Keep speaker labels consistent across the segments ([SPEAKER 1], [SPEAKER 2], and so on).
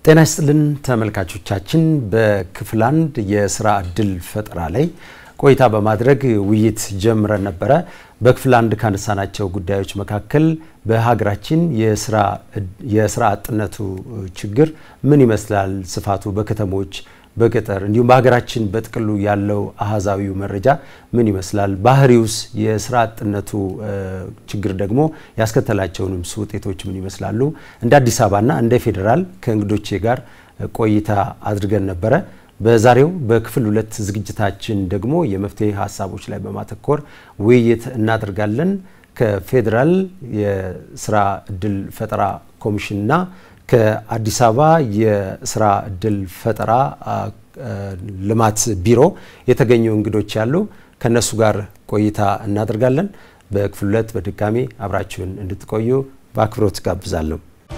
[SPEAKER 1] ጤና ይስጥልን ተመልካቾቻችን፣ በክፍል አንድ የስራ እድል ፈጠራ ላይ ቆይታ በማድረግ ውይይት ጀምረን ነበረ። በክፍል አንድ ካነሳናቸው ጉዳዮች መካከል በሀገራችን የስራ አጥነቱ ችግር ምን ይመስላል፣ ስፋቱ በከተሞች በገጠር እንዲሁም በሀገራችን በጥቅሉ ያለው አሃዛዊው መረጃ ምን ይመስላል፣ ባህሪውስ የስራ አጥነቱ ችግር ደግሞ ያስከተላቸውንም ውጤቶች ምን ይመስላሉ፣ እንደ አዲስ አበባና እንደ ፌዴራል ከእንግዶቼ ጋር ቆይታ አድርገን ነበረ። በዛሬው በክፍል ሁለት ዝግጅታችን ደግሞ የመፍትሄ ሀሳቦች ላይ በማተኮር ውይይት እናደርጋለን። ከፌዴራል የስራ እድል ፈጠራ ኮሚሽንና ከአዲስ አበባ የስራ እድል ፈጠራ ልማት ቢሮ የተገኙ እንግዶች ያሉ ከነሱ ጋር ቆይታ እናደርጋለን። በክፍል ሁለት በድጋሚ አብራችሁን እንድትቆዩ በአክብሮት ጋብዛለሁ።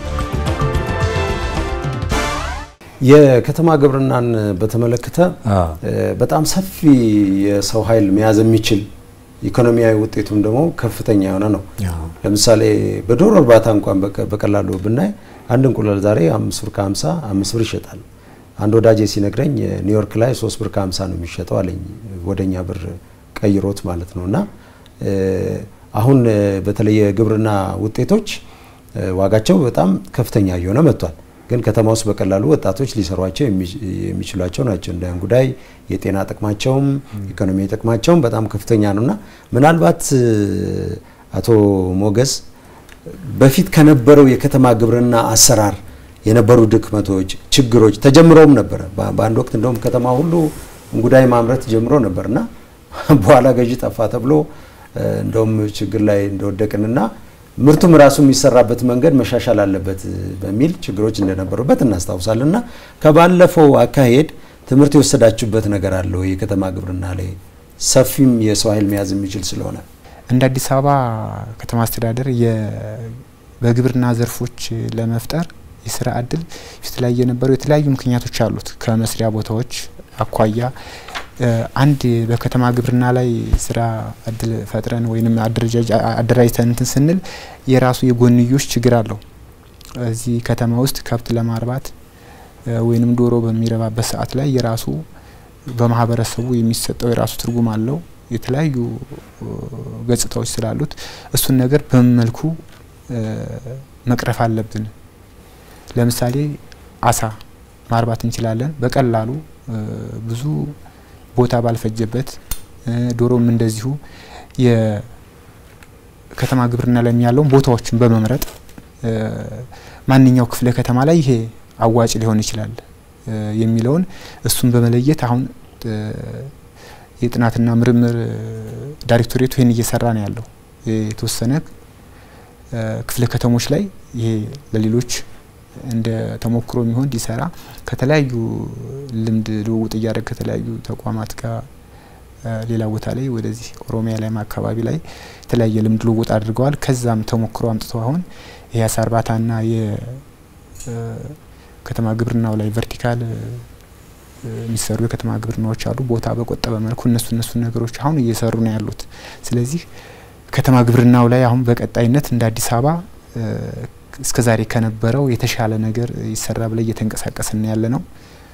[SPEAKER 1] የከተማ ግብርናን በተመለከተ በጣም ሰፊ የሰው ኃይል መያዝ የሚችል ኢኮኖሚያዊ ውጤቱም ደግሞ ከፍተኛ የሆነ ነው። ለምሳሌ በዶሮ እርባታ እንኳን በቀላሉ ብናይ አንድ እንቁላል ዛሬ አምስት ብር ከሀምሳ አምስት ብር ይሸጣል። አንድ ወዳጄ ሲነግረኝ ኒውዮርክ ላይ ሶስት ብር ከሀምሳ ነው የሚሸጠው አለኝ። ወደኛ ብር ቀይሮት ማለት ነው። እና አሁን በተለይ የግብርና ውጤቶች ዋጋቸው በጣም ከፍተኛ እየሆነ መጥቷል። ግን ከተማ ውስጥ በቀላሉ ወጣቶች ሊሰሯቸው የሚችሏቸው ናቸው። እንደ እንጉዳይ የጤና ጥቅማቸውም ኢኮኖሚ ጥቅማቸውም በጣም ከፍተኛ ነውና ምናልባት አቶ ሞገስ በፊት ከነበረው የከተማ ግብርና አሰራር የነበሩ ድክመቶች፣ ችግሮች ተጀምረውም ነበረ። በአንድ ወቅት እንደውም ከተማ ሁሉ እንጉዳይ ማምረት ጀምሮ ነበርና በኋላ ገዢ ጠፋ ተብሎ እንደውም ችግር ላይ እንደወደቅንና ምርቱም ራሱ የሚሰራበት መንገድ መሻሻል አለበት በሚል ችግሮች እንደነበሩበት እናስታውሳለን። እና ከባለፈው አካሄድ ትምህርት የወሰዳችሁበት ነገር አለ ወይ? የከተማ ግብርና ላይ ሰፊም የሰው ኃይል መያዝ የሚችል ስለሆነ
[SPEAKER 2] እንደ አዲስ አበባ ከተማ አስተዳደር በግብርና ዘርፎች ለመፍጠር የስራ እድል ፊት ላይ የነበሩ የተለያዩ ምክንያቶች አሉት። ከመስሪያ ቦታዎች አኳያ አንድ በከተማ ግብርና ላይ ስራ እድል ፈጥረን ወይም አደራጅተን እንትን ስንል የራሱ የጎንዮሽ ችግር አለው። እዚህ ከተማ ውስጥ ከብት ለማርባት ወይንም ዶሮ በሚረባበት ሰዓት ላይ የራሱ በማህበረሰቡ የሚሰጠው የራሱ ትርጉም አለው። የተለያዩ ገጽታዎች ስላሉት እሱን ነገር በምን መልኩ መቅረፍ አለብን? ለምሳሌ አሳ ማርባት እንችላለን በቀላሉ ብዙ ቦታ ባልፈጀበት፣ ዶሮም እንደዚሁ የከተማ ግብርና ላይ ያለውን ቦታዎችን በመምረጥ ማንኛው ክፍለ ከተማ ላይ ይሄ አዋጭ ሊሆን ይችላል የሚለውን እሱን በመለየት አሁን የጥናትና ምርምር ዳይሬክቶሬቱ ይህን እየሰራ ነው ያለው። የተወሰነ ክፍለ ከተሞች ላይ ይሄ ለሌሎች እንደ ተሞክሮ የሚሆን እንዲሰራ ከተለያዩ ልምድ ልውውጥ እያደረግ ከተለያዩ ተቋማት ጋር ሌላ ቦታ ላይ ወደዚህ ኦሮሚያ ላይም አካባቢ ላይ የተለያየ ልምድ ልውውጥ አድርገዋል። ከዛም ተሞክሮ አምጥተው አሁን ይሄ አሳ እርባታና የከተማ ግብርናው ላይ ቨርቲካል የሚሰሩ የከተማ ግብርናዎች አሉ። ቦታ በቆጠበ መልኩ እነሱ እነሱ ነገሮች አሁን እየሰሩ ነው ያሉት። ስለዚህ ከተማ ግብርናው ላይ አሁን በቀጣይነት እንደ አዲስ አበባ እስከ ዛሬ ከነበረው የተሻለ ነገር ይሰራ ብለ እየተንቀሳቀስን ያለ ነው።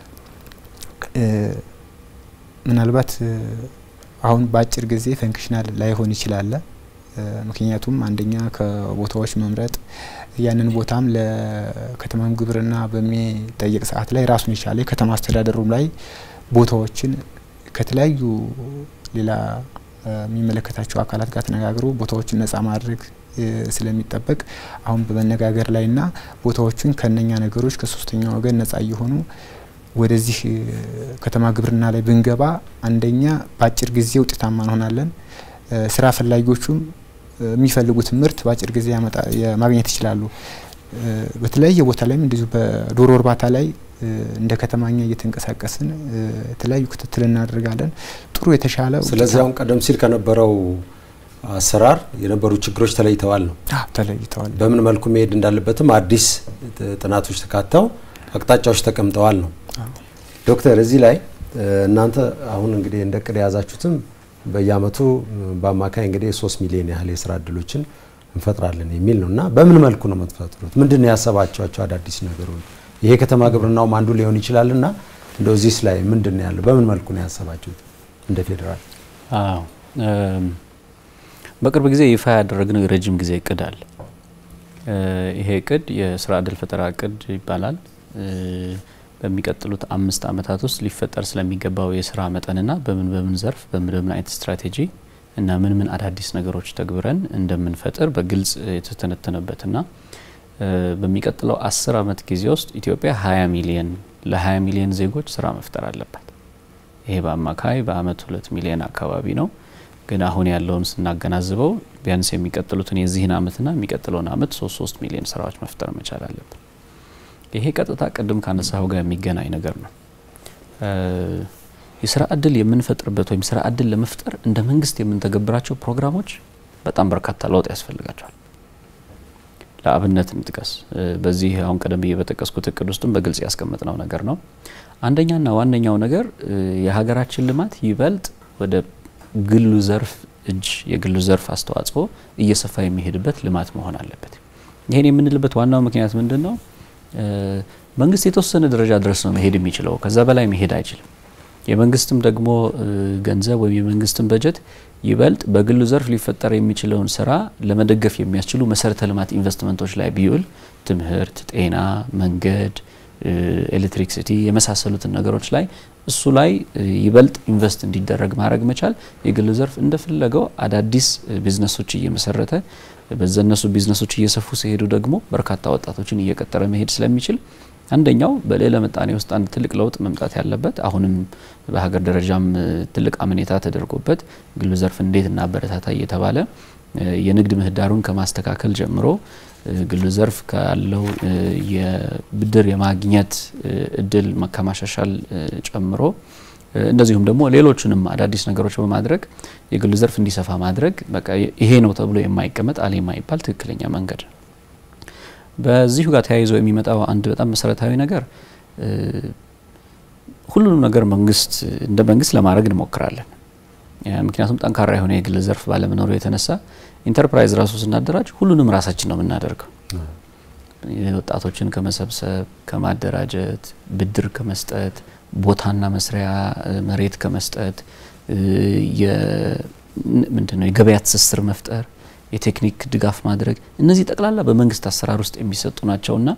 [SPEAKER 2] ምናልባት አሁን በአጭር ጊዜ ፈንክሽናል ላይሆን ይችላል። ምክንያቱም አንደኛ ከቦታዎች መምረጥ ያንን ቦታም ለከተማ ግብርና በሚጠየቅ ሰዓት ላይ ራሱን የቻለ የከተማ አስተዳደሩም ላይ ቦታዎችን ከተለያዩ ሌላ የሚመለከታቸው አካላት ጋር ተነጋግሮ ቦታዎችን ነጻ ማድረግ ስለሚጠበቅ አሁን በመነጋገር ላይና ቦታዎቹን ከነኛ ነገሮች ከሶስተኛ ወገን ነጻ እየሆኑ ወደዚህ ከተማ ግብርና ላይ ብንገባ አንደኛ በአጭር ጊዜ ውጤታማ እንሆናለን። ስራ ፈላጊዎቹም የሚፈልጉት ምርት በአጭር ጊዜ ማግኘት ይችላሉ። በተለያየ ቦታ ላይም እንደዚሁ በዶሮ እርባታ ላይ እንደ ከተማኛ እየተንቀሳቀስን የተለያዩ ክትትል እናደርጋለን። ጥሩ የተሻለ
[SPEAKER 1] ስለዚህ አሁን ቀደም ሲል ከነበረው አሰራር የነበሩ ችግሮች ተለይተዋል ነው
[SPEAKER 2] ተለይተዋል።
[SPEAKER 1] በምን መልኩ መሄድ እንዳለበትም አዲስ ጥናቶች ተካተው አቅጣጫዎች ተቀምጠዋል ነው። ዶክተር እዚህ ላይ እናንተ አሁን እንግዲህ እንደ ቅድ የያዛችሁትም በየአመቱ በአማካይ እንግዲህ ሶስት ሚሊዮን ያህል የስራ እድሎችን እንፈጥራለን የሚል ነው እና በምን መልኩ ነው የምትፈጥሩት? ምንድን ነው ያሰባቸዋቸው አዳዲስ ነገሮች ይሄ ከተማ ግብርናውም አንዱ ሊሆን ይችላል እና እንደው እዚህስ ላይ ምንድን ነው ያለው? በምን መልኩ ነው ያሰባችሁት እንደ ፌዴራል?
[SPEAKER 3] አዎ በቅርብ ጊዜ ይፋ ያደረግነው የረጅም ጊዜ እቅድ አለ። ይሄ እቅድ የስራ እድል ፈጠራ እቅድ ይባላል። በሚቀጥሉት አምስት ዓመታት ውስጥ ሊፈጠር ስለሚገባው የስራ መጠንና በምን በምን ዘርፍ በምን በምን አይነት ስትራቴጂ እና ምን ምን አዳዲስ ነገሮች ተግብረን እንደምንፈጥር በግልጽ የተተነተነበትና በሚቀጥለው አስር ዓመት ጊዜ ውስጥ ኢትዮጵያ 20 ሚሊየን ለ20 ሚሊየን ዜጎች ስራ መፍጠር አለባት። ይሄ በአማካይ በአመት ሁለት ሚሊየን አካባቢ ነው። ግን አሁን ያለውን ስናገናዝበው ቢያንስ የሚቀጥሉትን የዚህን አመትና የሚቀጥለውን አመት ሶስት ሶስት ሚሊዮን ስራዎች መፍጠር መቻል አለብን። ይሄ ቀጥታ ቅድም ካነሳው ጋር የሚገናኝ ነገር ነው። የስራ እድል የምንፈጥርበት ወይም ስራ እድል ለመፍጠር እንደ መንግስት የምንተገብራቸው ፕሮግራሞች በጣም በርካታ ለውጥ ያስፈልጋቸዋል። ለአብነት እንጥቀስ። በዚህ አሁን ቀደም ብዬ በጠቀስኩት እቅድ ውስጥም በግልጽ ያስቀመጥነው ነገር ነው። አንደኛና ዋነኛው ነገር የሀገራችን ልማት ይበልጥ ወደ ግሉ ዘርፍ እጅ የግሉ ዘርፍ አስተዋጽኦ እየሰፋ የሚሄድበት ልማት መሆን አለበት። ይህን የምንልበት ዋናው ምክንያት ምንድን ነው? መንግስት የተወሰነ ደረጃ ድረስ ነው መሄድ የሚችለው፣ ከዛ በላይ መሄድ አይችልም። የመንግስትም ደግሞ ገንዘብ ወይም የመንግስትም በጀት ይበልጥ በግሉ ዘርፍ ሊፈጠር የሚችለውን ስራ ለመደገፍ የሚያስችሉ መሰረተ ልማት ኢንቨስትመንቶች ላይ ቢውል ትምህርት፣ ጤና፣ መንገድ፣ ኤሌክትሪክሲቲ የመሳሰሉትን ነገሮች ላይ እሱ ላይ ይበልጥ ኢንቨስት እንዲደረግ ማድረግ መቻል የግሉ ዘርፍ እንደፈለገው አዳዲስ ቢዝነሶች እየመሰረተ በዘነሱ ቢዝነሶች እየሰፉ ሲሄዱ ደግሞ በርካታ ወጣቶችን እየቀጠረ መሄድ ስለሚችል አንደኛው በሌለ ምጣኔ ውስጥ አንድ ትልቅ ለውጥ መምጣት ያለበት አሁንም በሀገር ደረጃም ትልቅ አመኔታ ተደርጎበት ግሉ ዘርፍ እንዴት እናበረታታ እየተባለ የንግድ ምህዳሩን ከማስተካከል ጀምሮ ግሉ ዘርፍ ካለው የብድር የማግኘት እድል ከማሻሻል ጨምሮ እንደዚሁም ደግሞ ሌሎችንም አዳዲስ ነገሮች በማድረግ የግሉ ዘርፍ እንዲሰፋ ማድረግ በቃ ይሄ ነው ተብሎ የማይቀመጥ አለ የማይባል ትክክለኛ መንገድ ነው። በዚሁ ጋር ተያይዞ የሚመጣው አንድ በጣም መሰረታዊ ነገር ሁሉንም ነገር መንግስት እንደ መንግስት ለማድረግ እንሞክራለን። ምክንያቱም ጠንካራ የሆነ የግል ዘርፍ ባለመኖሩ የተነሳ ኢንተርፕራይዝ ራሱ ስናደራጅ ሁሉንም ራሳችን ነው የምናደርገው። ወጣቶችን ከመሰብሰብ፣ ከማደራጀት፣ ብድር ከመስጠት፣ ቦታና መስሪያ መሬት ከመስጠት፣ ምንድነው የገበያ ትስስር መፍጠር፣ የቴክኒክ ድጋፍ ማድረግ እነዚህ ጠቅላላ በመንግስት አሰራር ውስጥ የሚሰጡ ናቸውና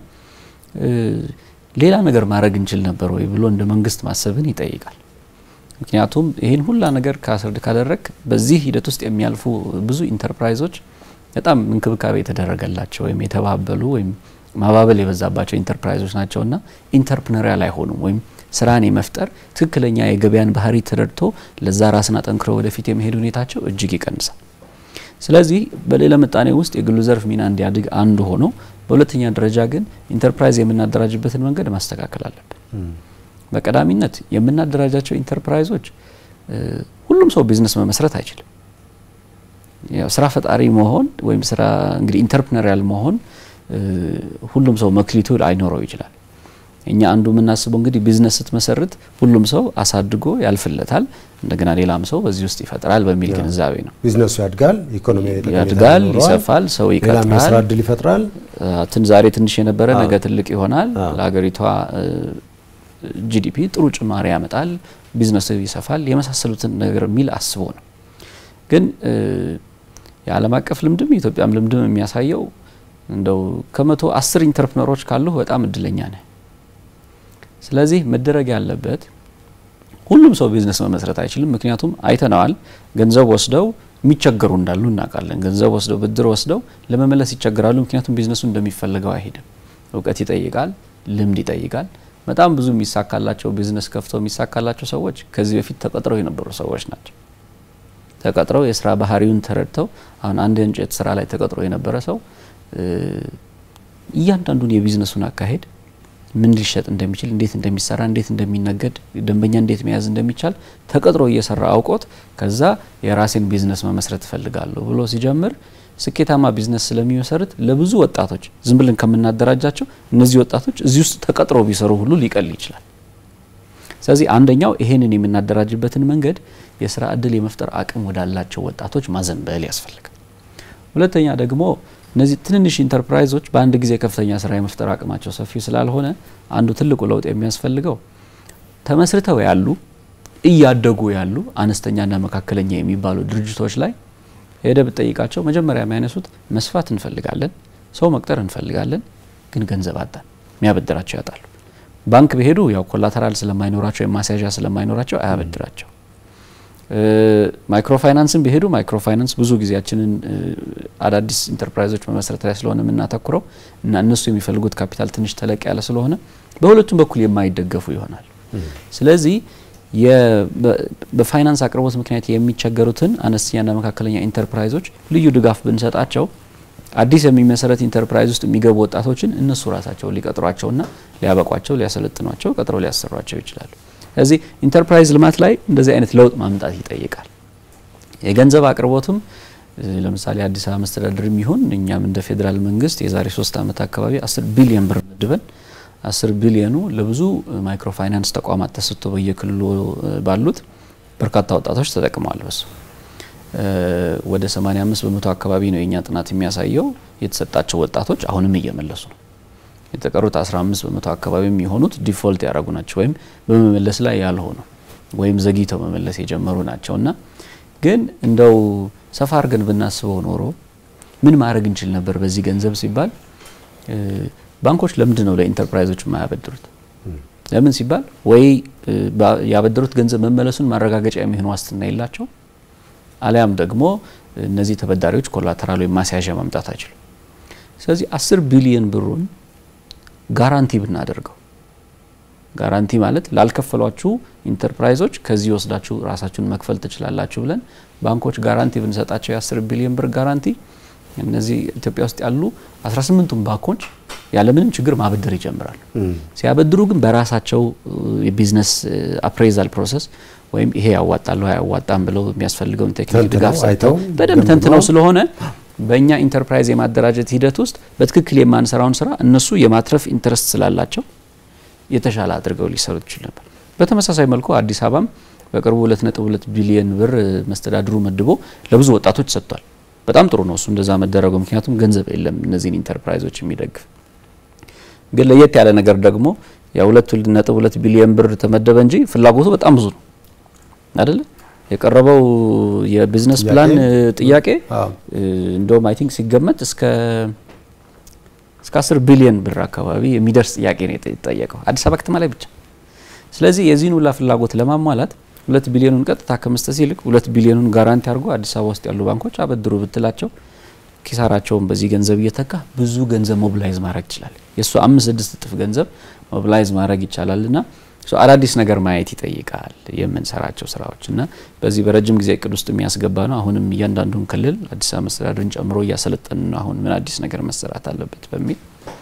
[SPEAKER 3] ሌላ ነገር ማድረግ እንችል ነበር ወይ ብሎ እንደ መንግስት ማሰብን ይጠይቃል። ምክንያቱም ይህን ሁላ ነገር ካስረድ ካደረግ በዚህ ሂደት ውስጥ የሚያልፉ ብዙ ኢንተርፕራይዞች በጣም እንክብካቤ የተደረገላቸው ወይም የተባበሉ ወይም ማባበል የበዛባቸው ኢንተርፕራይዞች ናቸውና ኢንተርፕነሪያል አይሆኑም ወይም ስራን የመፍጠር ትክክለኛ የገበያን ባህሪ ተረድቶ ለዛ ራስን አጠንክሮ ወደፊት የመሄድ ሁኔታቸው እጅግ ይቀንሳል። ስለዚህ በሌላ ምጣኔ ውስጥ የግሉ ዘርፍ ሚና እንዲያድግ አንዱ ሆኖ፣ በሁለተኛ ደረጃ ግን ኢንተርፕራይዝ የምናደራጅበትን መንገድ ማስተካከል አለብን። በቀዳሚነት የምናደራጃቸው ኢንተርፕራይዞች ሁሉም ሰው ቢዝነስ መመስረት አይችልም። ያው ስራ ፈጣሪ መሆን ወይም ስራ እንግዲህ ኢንተርፕረነሪያል መሆን ሁሉም ሰው መክሊቱ አይኖረው ይችላል። እኛ አንዱ የምናስበው እንግዲህ ቢዝነስ ስትመሰርት ሁሉም ሰው አሳድጎ ያልፍለታል፣ እንደገና ሌላም ሰው በዚህ ውስጥ ይፈጥራል በሚል ግንዛቤ ነው።
[SPEAKER 1] ቢዝነሱ ያድጋል፣ ኢኮኖሚ
[SPEAKER 3] ያድጋል፣ ይሰፋል፣ ሰው ይቀጥራል፣
[SPEAKER 1] የስራ እድል ይፈጥራል።
[SPEAKER 3] ትን ዛሬ ትንሽ የነበረ ነገ ትልቅ ይሆናል። ለሀገሪቷ ጂዲፒ ጥሩ ጭማሪ ያመጣል፣ ቢዝነስ ይሰፋል፣ የመሳሰሉትን ነገር የሚል አስቦ ነው። ግን የዓለም አቀፍ ልምድም የኢትዮጵያም ልምድም የሚያሳየው እንደው ከመቶ አስር ኢንተርፕነሮች ካሉ በጣም እድለኛ ነህ። ስለዚህ መደረግ ያለበት ሁሉም ሰው ቢዝነስ መመስረት አይችልም። ምክንያቱም አይተነዋል። ገንዘብ ወስደው የሚቸገሩ እንዳሉ እናውቃለን። ገንዘብ ወስደው ብድር ወስደው ለመመለስ ይቸገራሉ። ምክንያቱም ቢዝነሱ እንደሚፈልገው አይሄድም። እውቀት ይጠይቃል፣ ልምድ ይጠይቃል። በጣም ብዙ የሚሳካላቸው ቢዝነስ ከፍተው የሚሳካላቸው ሰዎች ከዚህ በፊት ተቀጥረው የነበሩ ሰዎች ናቸው። ተቀጥረው የስራ ባህሪውን ተረድተው አሁን አንድ የእንጨት ስራ ላይ ተቀጥሮ የነበረ ሰው እያንዳንዱን የቢዝነሱን አካሄድ ምን ሊሸጥ እንደሚችል፣ እንዴት እንደሚሰራ፣ እንዴት እንደሚነገድ፣ ደንበኛ እንዴት መያዝ እንደሚቻል ተቀጥሮ እየሰራ አውቆት ከዛ የራሴን ቢዝነስ መመስረት እፈልጋለሁ ብሎ ሲጀምር ስኬታማ ቢዝነስ ስለሚመሰርት ለብዙ ወጣቶች ዝም ብለን ከምናደራጃቸው እነዚህ ወጣቶች እዚህ ውስጥ ተቀጥረው ቢሰሩ ሁሉ ሊቀል ይችላል። ስለዚህ አንደኛው ይሄንን የምናደራጅበትን መንገድ የስራ እድል የመፍጠር አቅም ወዳላቸው ወጣቶች ማዘንበል ያስፈልጋል። ሁለተኛ ደግሞ እነዚህ ትንንሽ ኢንተርፕራይዞች በአንድ ጊዜ ከፍተኛ ስራ የመፍጠር አቅማቸው ሰፊ ስላልሆነ አንዱ ትልቁ ለውጥ የሚያስፈልገው ተመስርተው ያሉ እያደጉ ያሉ አነስተኛና መካከለኛ የሚባሉ ድርጅቶች ላይ ሄደ ብጠይቃቸው መጀመሪያ የሚያነሱት መስፋት እንፈልጋለን፣ ሰው መቅጠር እንፈልጋለን፣ ግን ገንዘብ አጣን፣ የሚያበድራቸው ያጣሉ። ባንክ ቢሄዱ ያው ኮላተራል ስለማይኖራቸው የማስያዣ ስለማይኖራቸው አያበድራቸው። ማይክሮ ፋይናንስን ቢሄዱ ማይክሮ ፋይናንስ ብዙ ጊዜያችንን አዳዲስ ኢንተርፕራይዞች መመስረት ላይ ስለሆነ የምናተኩረው እና እነሱ የሚፈልጉት ካፒታል ትንሽ ተለቅ ያለ ስለሆነ በሁለቱም በኩል የማይደገፉ ይሆናል። ስለዚህ በፋይናንስ አቅርቦት ምክንያት የሚቸገሩትን አነስተኛና መካከለኛ ኢንተርፕራይዞች ልዩ ድጋፍ ብንሰጣቸው አዲስ የሚመሰረት ኢንተርፕራይዝ ውስጥ የሚገቡ ወጣቶችን እነሱ ራሳቸው ሊቀጥሯቸውና ሊያበቋቸው፣ ሊያሰለጥኗቸው፣ ቀጥረው ሊያሰሯቸው ይችላሉ። ስለዚህ ኢንተርፕራይዝ ልማት ላይ እንደዚህ አይነት ለውጥ ማምጣት ይጠይቃል። የገንዘብ አቅርቦትም ለምሳሌ አዲስ አበባ መስተዳድር የሚሆን እኛም እንደ ፌዴራል መንግስት የዛሬ ሶስት ዓመት አካባቢ አስር ቢሊዮን ብር መድበን አስር ቢሊዮኑ ለብዙ ማይክሮ ፋይናንስ ተቋማት ተሰጥቶ በየክልሉ ባሉት በርካታ ወጣቶች ተጠቅመዋል። በሱ ወደ 85 በመቶ አካባቢ ነው የእኛ ጥናት የሚያሳየው የተሰጣቸው ወጣቶች አሁንም እየመለሱ ነው። የተቀሩት 15 በመቶ አካባቢ የሚሆኑት ዲፎልት ያደረጉ ናቸው ወይም በመመለስ ላይ ያልሆኑ ወይም ዘግይተው መመለስ የጀመሩ ናቸው እና ግን እንደው ሰፋ አድርገን ብናስበው ኖሮ ምን ማድረግ እንችል ነበር በዚህ ገንዘብ ሲባል ባንኮች ለምንድን ነው ለኢንተርፕራይዞች የማያበድሩት? ለምን ሲባል ወይ ያበደሩት ገንዘብ መመለሱን ማረጋገጫ የሚሆን ዋስትና የላቸው፣ አሊያም ደግሞ እነዚህ ተበዳሪዎች ኮላተራል ወይም ማስያዣ ማምጣት አይችሉም። ስለዚህ አስር ቢሊየን ብሩን ጋራንቲ ብናደርገው ጋራንቲ ማለት ላልከፈሏችሁ ኢንተርፕራይዞች ከዚህ ወስዳችሁ ራሳችሁን መክፈል ትችላላችሁ ብለን ባንኮች ጋራንቲ ብንሰጣቸው የአስር ቢሊዮን ብር ጋራንቲ እነዚህ ኢትዮጵያ ውስጥ ያሉ 18ቱም ባንኮች ያለምንም ችግር ማበደር ይጀምራሉ። ሲያበድሩ ግን በራሳቸው የቢዝነስ አፕሬዛል ፕሮሰስ ወይም ይሄ ያዋጣል አያዋጣም ብለው የሚያስፈልገውን ቴክኒክ ድጋፍ ሰጥተው በደንብ ተንትነው ስለሆነ በእኛ ኢንተርፕራይዝ የማደራጀት ሂደት ውስጥ በትክክል የማንሰራውን ስራ እነሱ የማትረፍ ኢንትረስት ስላላቸው የተሻለ አድርገው ሊሰሩት ይችል ነበር። በተመሳሳይ መልኩ አዲስ አበባም በቅርቡ 2.2 ቢሊዮን ብር መስተዳድሩ መድቦ ለብዙ ወጣቶች ሰጥቷል። በጣም ጥሩ ነው እሱ እንደዛ መደረጉ፣ ምክንያቱም ገንዘብ የለም እነዚህን ኢንተርፕራይዞች የሚደግፍ ግን ለየት ያለ ነገር ደግሞ የሁለት ነጥብ ሁለት ቢሊዮን ብር ተመደበ እንጂ ፍላጎቱ በጣም ብዙ ነው አይደለ? የቀረበው የቢዝነስ ፕላን ጥያቄ እንደውም አይ ቲንክ ሲገመት እስከ እስከ አስር ቢሊዮን ብር አካባቢ የሚደርስ ጥያቄ ነው የተጠየቀው አዲስ አበባ ከተማ ላይ ብቻ። ስለዚህ የዚህን ሁላ ፍላጎት ለማሟላት ሁለት ቢሊዮኑን ቀጥታ ከመስጠት ይልቅ ሁለት ቢሊዮኑን ጋራንቲ አድርጎ አዲስ አበባ ውስጥ ያሉ ባንኮች አበድሩ ብትላቸው ኪሳራቸውን በዚህ ገንዘብ እየተካ ብዙ ገንዘብ ሞቢላይዝ ማድረግ ይችላል። የእሱ አምስት ስድስት እጥፍ ገንዘብ ሞቢላይዝ ማድረግ ይቻላል ና አዳዲስ ነገር ማየት ይጠይቃል የምንሰራቸው ስራዎች እና በዚህ በረጅም ጊዜ እቅድ ውስጥ የሚያስገባ ነው። አሁንም እያንዳንዱን ክልል አዲስ አበባ መስተዳድርን ጨምሮ እያሰለጠን ነው። አሁን ምን አዲስ ነገር መሰራት አለበት በሚል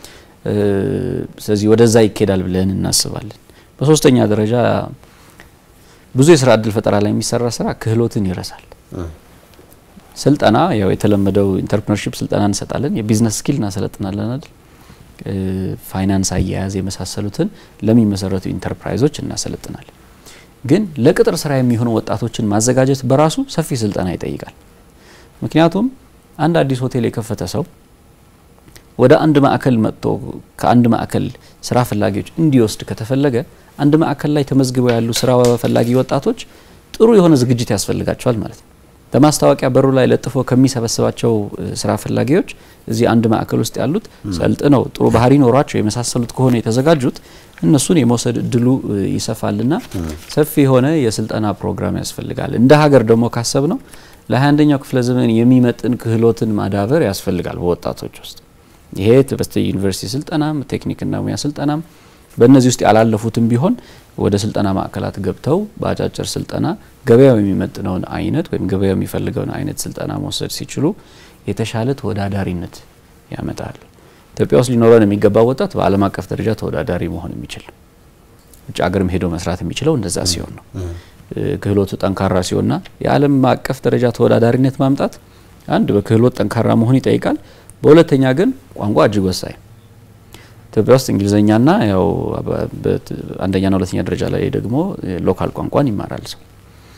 [SPEAKER 3] ስለዚህ ወደዛ ይኬዳል ብለን እናስባለን። በሶስተኛ ደረጃ ብዙ የስራ እድል ፈጠራ ላይ የሚሰራ ስራ ክህሎትን ይረሳል። ስልጠና ያው የተለመደው ኢንተርፕርነርሺፕ ስልጠና እንሰጣለን፣ የቢዝነስ ስኪል እናሰለጥናለን አይደል ፋይናንስ አያያዝ የመሳሰሉትን ለሚመሰረቱ ኢንተርፕራይዞች እናሰለጥናለን። ግን ለቅጥር ስራ የሚሆኑ ወጣቶችን ማዘጋጀት በራሱ ሰፊ ስልጠና ይጠይቃል። ምክንያቱም አንድ አዲስ ሆቴል የከፈተ ሰው ወደ አንድ ማዕከል መጥቶ ከአንድ ማዕከል ስራ ፈላጊዎች እንዲወስድ ከተፈለገ አንድ ማዕከል ላይ ተመዝግበው ያሉ ስራ ፈላጊ ወጣቶች ጥሩ የሆነ ዝግጅት ያስፈልጋቸዋል ማለት ነው። በማስታወቂያ በሩ ላይ ለጥፎ ከሚሰበስባቸው ስራ ፈላጊዎች እዚህ አንድ ማዕከል ውስጥ ያሉት ሰልጥነው ጥሩ ባህሪ ኖሯቸው የመሳሰሉት ከሆነ የተዘጋጁት እነሱን የመውሰድ እድሉ ይሰፋልና ሰፊ የሆነ የስልጠና ፕሮግራም ያስፈልጋል። እንደ ሀገር ደግሞ ካሰብ ነው ለ21ኛው ክፍለ ዘመን የሚመጥን ክህሎትን ማዳበር ያስፈልጋል በወጣቶች ውስጥ ይሄ በስተ ዩኒቨርሲቲ ስልጠናም ቴክኒክና ሙያ ስልጠናም በእነዚህ ውስጥ ያላለፉትም ቢሆን ወደ ስልጠና ማዕከላት ገብተው በአጫጭር ስልጠና ገበያው የሚመጥነውን አይነት ወይም ገበያው የሚፈልገውን አይነት ስልጠና መውሰድ ሲችሉ የተሻለ ተወዳዳሪነት ያመጣል። ኢትዮጵያ ውስጥ ሊኖረን የሚገባው ወጣት በዓለም አቀፍ ደረጃ ተወዳዳሪ መሆን የሚችል ውጭ ሀገርም ሄዶ መስራት የሚችለው እንደዛ ሲሆን ነው። ክህሎቱ ጠንካራ ሲሆንና የዓለም አቀፍ ደረጃ ተወዳዳሪነት ማምጣት አንድ በክህሎት ጠንካራ መሆን ይጠይቃል። በሁለተኛ ግን ቋንቋ እጅግ ወሳኝ ኢትዮጵያ ውስጥ እንግሊዝኛና ያው አንደኛና ሁለተኛ ደረጃ ላይ ደግሞ ሎካል ቋንቋን ይማራል ሰው።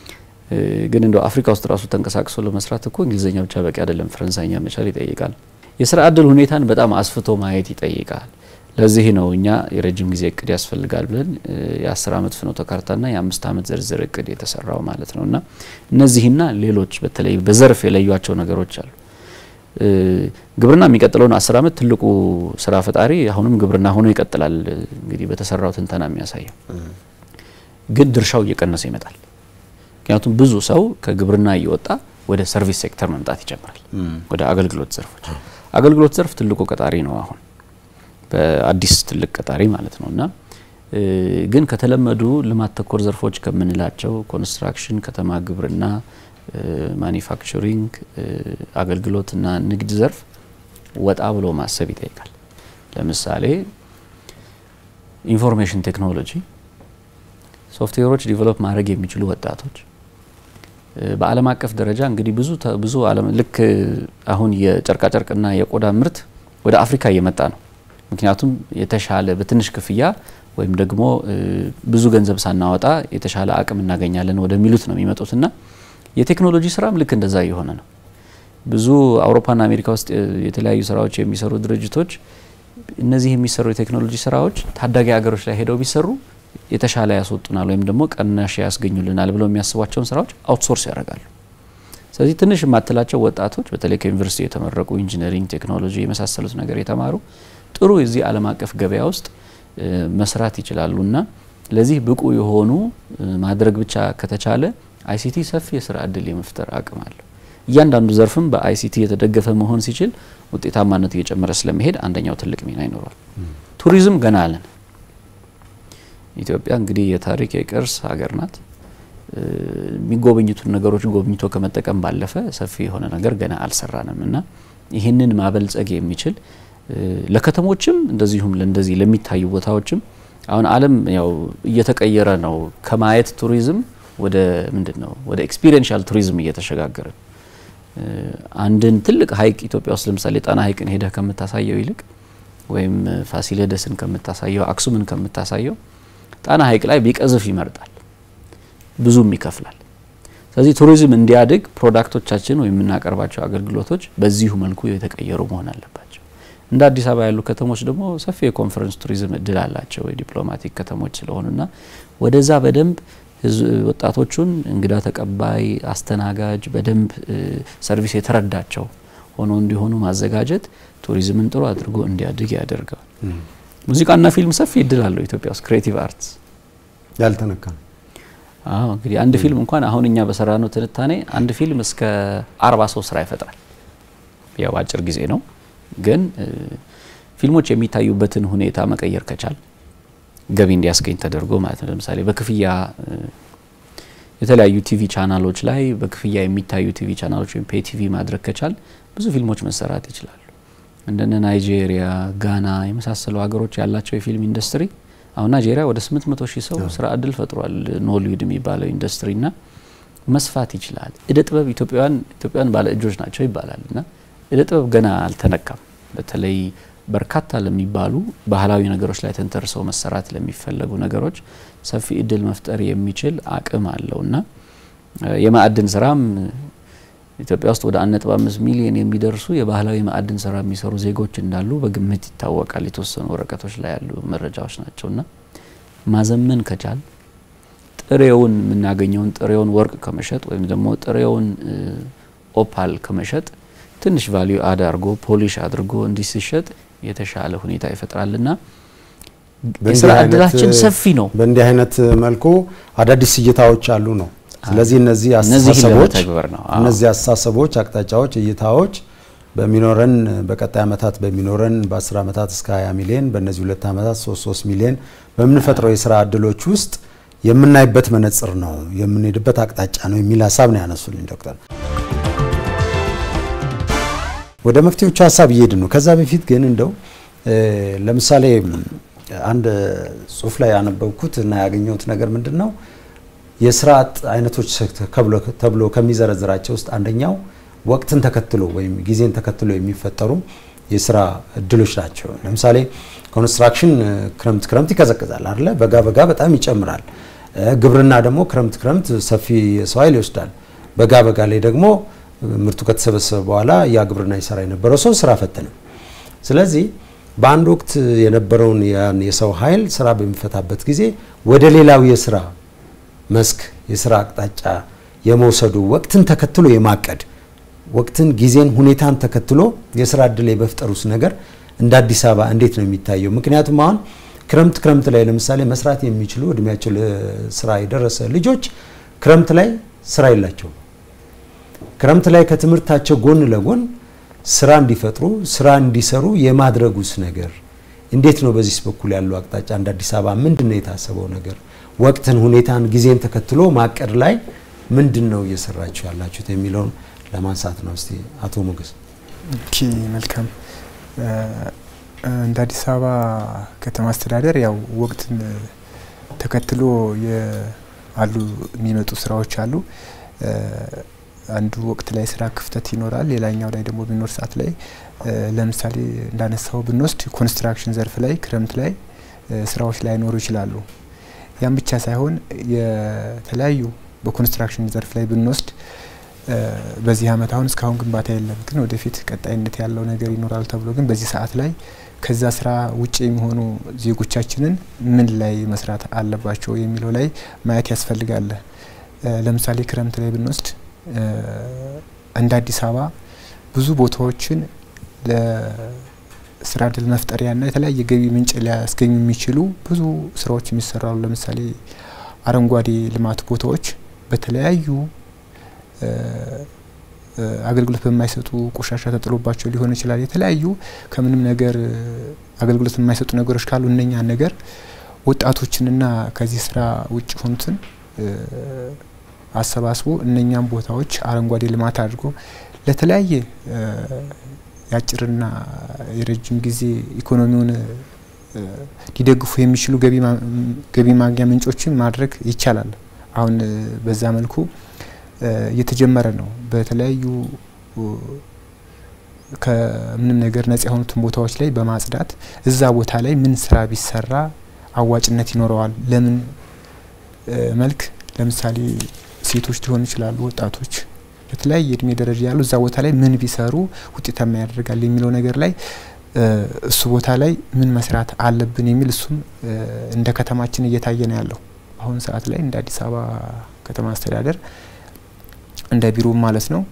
[SPEAKER 3] ግን እንደው አፍሪካ ውስጥ ራሱ ተንቀሳቅሶ ለመስራት እኮ እንግሊዝኛ ብቻ በቂ አይደለም፣ ፈረንሳይኛ መቻል ይጠይቃል። የስራ እድል ሁኔታን በጣም አስፍቶ ማየት ይጠይቃል። ለዚህ ነው እኛ የረጅም ጊዜ እቅድ ያስፈልጋል ብለን የአስር አመት ፍኖተ ካርታና የአምስት አመት ዝርዝር እቅድ የተሰራው ማለት ነው እና እነዚህና ሌሎች በተለይ በዘርፍ የለዩቸው ነገሮች አሉ። ግብርና የሚቀጥለውን አስር አመት ትልቁ ስራ ፈጣሪ አሁንም ግብርና ሆኖ ይቀጥላል። እንግዲህ በተሰራው ትንተና የሚያሳየው ግን ድርሻው እየቀነሰ ይመጣል። ምክንያቱም ብዙ ሰው ከግብርና እየወጣ ወደ ሰርቪስ ሴክተር መምጣት ይጀምራል፣ ወደ አገልግሎት ዘርፎች። አገልግሎት ዘርፍ ትልቁ ቀጣሪ ነው አሁን በአዲስ ትልቅ ቀጣሪ ማለት ነው እና ግን ከተለመዱ ልማት ተኮር ዘርፎች ከምንላቸው ኮንስትራክሽን፣ ከተማ ግብርና፣ ማኒፋክቸሪንግ፣ አገልግሎትና ንግድ ዘርፍ ወጣ ብሎ ማሰብ ይጠይቃል። ለምሳሌ ኢንፎርሜሽን ቴክኖሎጂ ሶፍትዌሮች ዲቨሎፕ ማድረግ የሚችሉ ወጣቶች በዓለም አቀፍ ደረጃ እንግዲህ ብዙ ብዙ ዓለም ልክ አሁን የጨርቃጨርቅና የቆዳ ምርት ወደ አፍሪካ እየመጣ ነው። ምክንያቱም የተሻለ በትንሽ ክፍያ ወይም ደግሞ ብዙ ገንዘብ ሳናወጣ የተሻለ አቅም እናገኛለን ወደሚሉት ነው የሚመጡትና የቴክኖሎጂ ስራም ልክ እንደዛ እየሆነ ነው። ብዙ አውሮፓና አሜሪካ ውስጥ የተለያዩ ስራዎች የሚሰሩ ድርጅቶች እነዚህ የሚሰሩ የቴክኖሎጂ ስራዎች ታዳጊ ሀገሮች ላይ ሄደው ቢሰሩ የተሻለ ያስወጡናል ወይም ደግሞ ቀናሽ ያስገኙልናል ብለው የሚያስቧቸውን ስራዎች አውትሶርስ ያደርጋሉ። ስለዚህ ትንሽ የማትላቸው ወጣቶች በተለይ ከዩኒቨርሲቲ የተመረቁ ኢንጂነሪንግ፣ ቴክኖሎጂ የመሳሰሉት ነገር የተማሩ ጥሩ የዚህ ዓለም አቀፍ ገበያ ውስጥ መስራት ይችላሉ እና ለዚህ ብቁ የሆኑ ማድረግ ብቻ ከተቻለ አይሲቲ ሰፊ የስራ እድል የመፍጠር አቅም አለው። እያንዳንዱ ዘርፍም በአይሲቲ የተደገፈ መሆን ሲችል ውጤታማነቱ እየጨመረ ስለመሄድ አንደኛው ትልቅ ሚና ይኖረዋል። ቱሪዝም ገና አለን። ኢትዮጵያ እንግዲህ የታሪክ የቅርስ ሀገር ናት። የሚጎበኙትን ነገሮች ጎብኝቶ ከመጠቀም ባለፈ ሰፊ የሆነ ነገር ገና አልሰራንም እና ይህንን ማበልጸግ የሚችል ለከተሞችም እንደዚሁም ለእንደዚህ ለሚታዩ ቦታዎችም አሁን ዓለም ያው እየተቀየረ ነው። ከማየት ቱሪዝም ወደ ምንድን ነው ወደ ኤክስፒሪየንሻል ቱሪዝም እየተሸጋገረ አንድን ትልቅ ሀይቅ ኢትዮጵያ ውስጥ ለምሳሌ ጣና ሀይቅን ሄደህ ከምታሳየው ይልቅ ወይም ፋሲለደስን ከምታሳየው አክሱምን ከምታሳየው ጣና ሀይቅ ላይ ቢቀዝፍ ይመርጣል፣ ብዙም ይከፍላል። ስለዚህ ቱሪዝም እንዲያድግ ፕሮዳክቶቻችን ወይም የምናቀርባቸው አገልግሎቶች በዚሁ መልኩ የተቀየሩ መሆን አለባቸው። እንደ አዲስ አበባ ያሉ ከተሞች ደግሞ ሰፊ የኮንፈረንስ ቱሪዝም እድል አላቸው የዲፕሎማቲክ ከተሞች ስለሆኑና ወደዛ በደንብ ወጣቶቹን እንግዳ ተቀባይ፣ አስተናጋጅ በደንብ ሰርቪስ የተረዳቸው ሆኖ እንዲሆኑ ማዘጋጀት ቱሪዝምን ጥሩ አድርጎ እንዲያድግ ያደርገዋል። ሙዚቃና ፊልም ሰፊ እድል አለው ኢትዮጵያ ውስጥ ክሬቲቭ አርትስ
[SPEAKER 1] ያልተነካ
[SPEAKER 3] አዎ እንግዲህ አንድ ፊልም እንኳን አሁን እኛ በሰራነው ትንታኔ አንድ ፊልም እስከ አርባ ሰው ስራ ይፈጥራል። ያው አጭር ጊዜ ነው፣ ግን ፊልሞች የሚታዩበትን ሁኔታ መቀየር ከቻል ገቢ እንዲያስገኝ ተደርጎ ማለት ነው። ለምሳሌ በክፍያ የተለያዩ ቲቪ ቻናሎች ላይ በክፍያ የሚታዩ ቲቪ ቻናሎች ወይም ፔይ ቲቪ ማድረግ ከቻል ብዙ ፊልሞች መሰራት ይችላሉ። እንደነ ናይጄሪያ፣ ጋና የመሳሰሉ ሀገሮች ያላቸው የፊልም ኢንዱስትሪ አሁን ናይጄሪያ ወደ 800 ሺህ ሰው ስራ እድል ፈጥሯል። ኖሊውድ የሚባለው ኢንዱስትሪና መስፋት ይችላል። እደ ጥበብ ኢትዮጵያውያን ኢትዮጵያውያን ባለ እጆች ናቸው ይባላል እና እደ ጥበብ ገና አልተነካም። በተለይ በርካታ ለሚባሉ ባህላዊ ነገሮች ላይ ተንተርሰው መሰራት ለሚፈለጉ ነገሮች ሰፊ እድል መፍጠር የሚችል አቅም አለው እና የማዕድን ስራም ኢትዮጵያ ውስጥ ወደ 1.5 ሚሊዮን የሚደርሱ የባህላዊ ማዕድን ስራ የሚሰሩ ዜጎች እንዳሉ በግምት ይታወቃል። የተወሰኑ ወረቀቶች ላይ ያሉ መረጃዎች ናቸው እና ማዘመን ከቻል ጥሬውን የምናገኘውን ጥሬውን ወርቅ ከመሸጥ ወይም ደግሞ ጥሬውን ኦፓል ከመሸጥ ትንሽ ቫሊዩ አድ አድርጎ ፖሊሽ አድርጎ እንዲህ ሲሸጥ የተሻለ ሁኔታ ይፈጥራልና የስራ እድላችን ሰፊ ነው።
[SPEAKER 1] በእንዲህ አይነት መልኩ አዳዲስ እይታዎች አሉ ነው። ስለዚህ እነዚህ
[SPEAKER 3] እነዚህን
[SPEAKER 1] አስተሳሰቦች
[SPEAKER 3] ለመተግበር ነው። አዎ።
[SPEAKER 1] እነዚህ አስተሳሰቦች፣ አቅጣጫዎች፣ እይታዎች በሚኖረን በቀጣይ ዓመታት በሚኖረን በ10 ዓመታት እስከ 20 ሚሊዮን በእነዚህ ሁለት ዓመታት 3 3 ሚሊዮን በምንፈጥረው የስራ እድሎች ውስጥ የምናይበት መነጽር ነው የምንሄድበት አቅጣጫ ነው የሚል ሀሳብ ነው ያነሱልኝ ዶክተር። ወደ መፍትሄዎቹ ሀሳብ እየሄድን ነው። ከዛ በፊት ግን እንደው ለምሳሌ አንድ ጽሁፍ ላይ ያነበብኩት እና ያገኘሁት ነገር ምንድን ነው የስራ አጥ አይነቶች ተብሎ ከሚዘረዝራቸው ውስጥ አንደኛው ወቅትን ተከትሎ ወይም ጊዜን ተከትሎ የሚፈጠሩ የስራ እድሎች ናቸው። ለምሳሌ ኮንስትራክሽን ክረምት ክረምት ይቀዘቅዛል አይደለ? በጋ በጋ በጣም ይጨምራል። ግብርና ደግሞ ክረምት ክረምት ሰፊ የሰው ኃይል ይወስዳል። በጋ በጋ ላይ ደግሞ ምርቱ ከተሰበሰበ በኋላ ያ ግብርና ይሰራ የነበረው ሰው ስራ ፈት ነው። ስለዚህ በአንድ ወቅት የነበረውን ያን የሰው ኃይል ስራ በሚፈታበት ጊዜ ወደ ሌላው የስራ መስክ የስራ አቅጣጫ የመውሰዱ ወቅትን ተከትሎ የማቀድ ወቅትን፣ ጊዜን፣ ሁኔታን ተከትሎ የስራ እድል የመፍጠሩስ ነገር እንደ አዲስ አበባ እንዴት ነው የሚታየው? ምክንያቱም አሁን ክረምት ክረምት ላይ ለምሳሌ መስራት የሚችሉ እድሜያቸው ለስራ የደረሰ ልጆች ክረምት ላይ ስራ የላቸውም። ክረምት ላይ ከትምህርታቸው ጎን ለጎን ስራ እንዲፈጥሩ ስራ እንዲሰሩ የማድረጉስ ነገር እንዴት ነው? በዚህ በኩል ያለው አቅጣጫ እንደ አዲስ አበባ ምንድን ነው የታሰበው ነገር? ወቅትን፣ ሁኔታን፣ ጊዜን ተከትሎ ማቀድ ላይ ምንድን ነው እየሰራችሁ ያላችሁት የሚለውን ለማንሳት ነው። እስቲ አቶ ሞገስ።
[SPEAKER 2] ኦኬ መልካም። እንደ አዲስ አበባ ከተማ አስተዳደር ያው ወቅትን ተከትሎ አሉ የሚመጡ ስራዎች አሉ። አንዱ ወቅት ላይ ስራ ክፍተት ይኖራል። ሌላኛው ላይ ደግሞ በሚኖር ሰዓት ላይ ለምሳሌ እንዳነሳው ብንወስድ ኮንስትራክሽን ዘርፍ ላይ ክረምት ላይ ስራዎች ላይኖሩ ይችላሉ። ያም ብቻ ሳይሆን የተለያዩ በኮንስትራክሽን ዘርፍ ላይ ብንወስድ በዚህ አመት አሁን እስካሁን ግንባታ የለም፣ ግን ወደፊት ቀጣይነት ያለው ነገር ይኖራል ተብሎ ግን በዚህ ሰዓት ላይ ከዛ ስራ ውጭ የሚሆኑ ዜጎቻችንን ምን ላይ መስራት አለባቸው የሚለው ላይ ማየት ያስፈልጋል። ለምሳሌ ክረምት ላይ ብንወስድ እንደ አዲስ አበባ ብዙ ቦታዎችን ለስራ እድል መፍጠሪያና የተለያየ ገቢ ምንጭ ሊያስገኙ የሚችሉ ብዙ ስራዎች የሚሰራሉ። ለምሳሌ አረንጓዴ ልማት ቦታዎች በተለያዩ አገልግሎት በማይሰጡ ቆሻሻ ተጥሎባቸው ሊሆን ይችላል። የተለያዩ ከምንም ነገር አገልግሎት የማይሰጡ ነገሮች ካሉ እነኛን ነገር ወጣቶችንና ከዚህ ስራ ውጭ ሆኑትን አሰባስቦ እነኛም ቦታዎች አረንጓዴ ልማት አድርጎ ለተለያየ የአጭርና የረጅም ጊዜ ኢኮኖሚውን ሊደግፉ የሚችሉ ገቢ ማግኛ ምንጮችን ማድረግ ይቻላል። አሁን በዛ መልኩ እየተጀመረ ነው። በተለያዩ ከምንም ነገር ነጻ የሆኑትን ቦታዎች ላይ በማጽዳት እዛ ቦታ ላይ ምን ስራ ቢሰራ አዋጭነት ይኖረዋል፣ ለምን መልክ ለምሳሌ ሴቶች ሊሆኑ ይችላሉ፣ ወጣቶች በተለያየ እድሜ ደረጃ ያሉ እዛ ቦታ ላይ ምን ቢሰሩ ውጤታማ ያደርጋል የሚለው ነገር ላይ እሱ ቦታ ላይ ምን መስራት አለብን የሚል እሱም እንደ ከተማችን እየታየ ነው ያለው አሁን ሰዓት ላይ እንደ አዲስ አበባ ከተማ አስተዳደር እንደ ቢሮ ማለት ነው።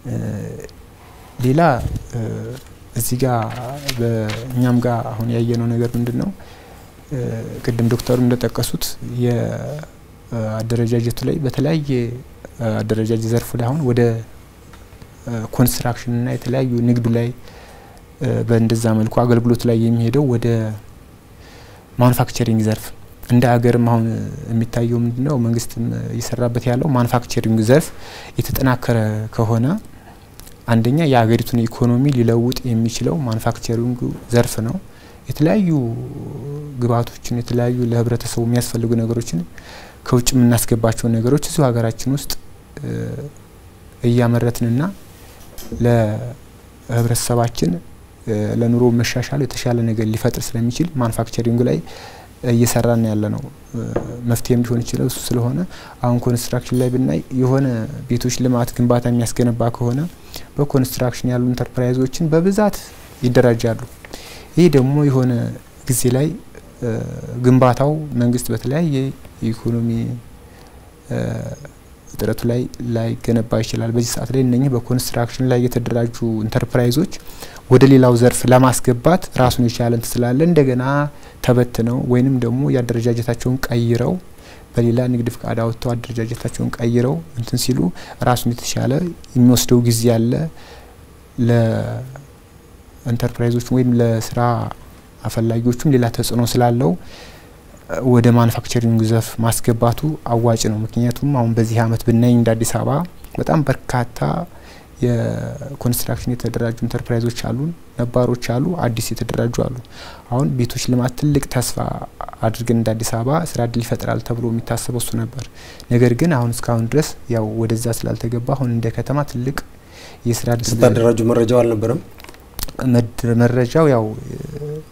[SPEAKER 2] ሌላ እዚህ ጋር በእኛም ጋር አሁን ያየነው ነገር ምንድን ነው? ቅድም ዶክተሩ እንደጠቀሱት የአደረጃጀቱ ላይ በተለያየ አደረጃጀት ዘርፉ ላይ አሁን ወደ ኮንስትራክሽንና የተለያዩ ንግዱ ላይ በእንደዛ መልኩ አገልግሎት ላይ የሚሄደው ወደ ማኑፋክቸሪንግ ዘርፍ እንደ ሀገርም አሁን የሚታየው ምንድን ነው? መንግስትም እየሰራበት ያለው ማኑፋክቸሪንግ ዘርፍ የተጠናከረ ከሆነ አንደኛ የሀገሪቱን ኢኮኖሚ ሊለውጥ የሚችለው ማኑፋክቸሪንግ ዘርፍ ነው። የተለያዩ ግብአቶችን የተለያዩ ለህብረተሰቡ የሚያስፈልጉ ነገሮችን ከውጭ የምናስገባቸው ነገሮች እዚሁ ሀገራችን ውስጥ እያመረትንና ለህብረተሰባችን ለኑሮ መሻሻል የተሻለ ነገር ሊፈጥር ስለሚችል ማኑፋክቸሪንጉ ላይ እየሰራን ያለ ነው። መፍትሄም ሊሆን ይችላል እሱ ስለሆነ አሁን ኮንስትራክሽን ላይ ብናይ የሆነ ቤቶች ልማት ግንባታ የሚያስገነባ ከሆነ በኮንስትራክሽን ያሉ ኢንተርፕራይዞችን በብዛት ይደራጃሉ። ይህ ደግሞ የሆነ ጊዜ ላይ ግንባታው መንግስት በተለያየ የኢኮኖሚ እጥረቱ ላይ ላይገነባ ይችላል። በዚህ ሰዓት ላይ እነኚህ በኮንስትራክሽን ላይ የተደራጁ ኢንተርፕራይዞች ወደ ሌላው ዘርፍ ለማስገባት ራሱን የቻለ እንትን ስላለ እንደገና ተበትነው ወይንም ደግሞ የአደረጃጀታቸውን ቀይረው በሌላ ንግድ ፍቃድ አወጥተው አደረጃጀታቸውን ቀይረው እንትን ሲሉ ራሱን የተሻለ የሚወስደው ጊዜ አለ። ለኢንተርፕራይዞች ወይም ለስራ አፈላጊዎቹም ሌላ ተጽዕኖ ስላለው ወደ ማኑፋክቸሪንግ ዘርፍ ማስገባቱ አዋጭ ነው። ምክንያቱም አሁን በዚህ አመት ብናይ እንደ አዲስ አበባ በጣም በርካታ የኮንስትራክሽን የተደራጁ ኢንተርፕራይዞች አሉን፣ ነባሮች አሉ፣ አዲስ የተደራጁ አሉ። አሁን ቤቶች ልማት ትልቅ ተስፋ አድርገን እንደ አዲስ አበባ ስራ እድል ይፈጥራል ተብሎ የሚታሰበው እሱ ነበር። ነገር ግን አሁን እስካሁን ድረስ ያው ወደዛ ስላልተገባ አሁን እንደ ከተማ ትልቅ የስራ እድል
[SPEAKER 1] ስታደራጁ መረጃው አልነበረም።
[SPEAKER 2] መረጃው ያው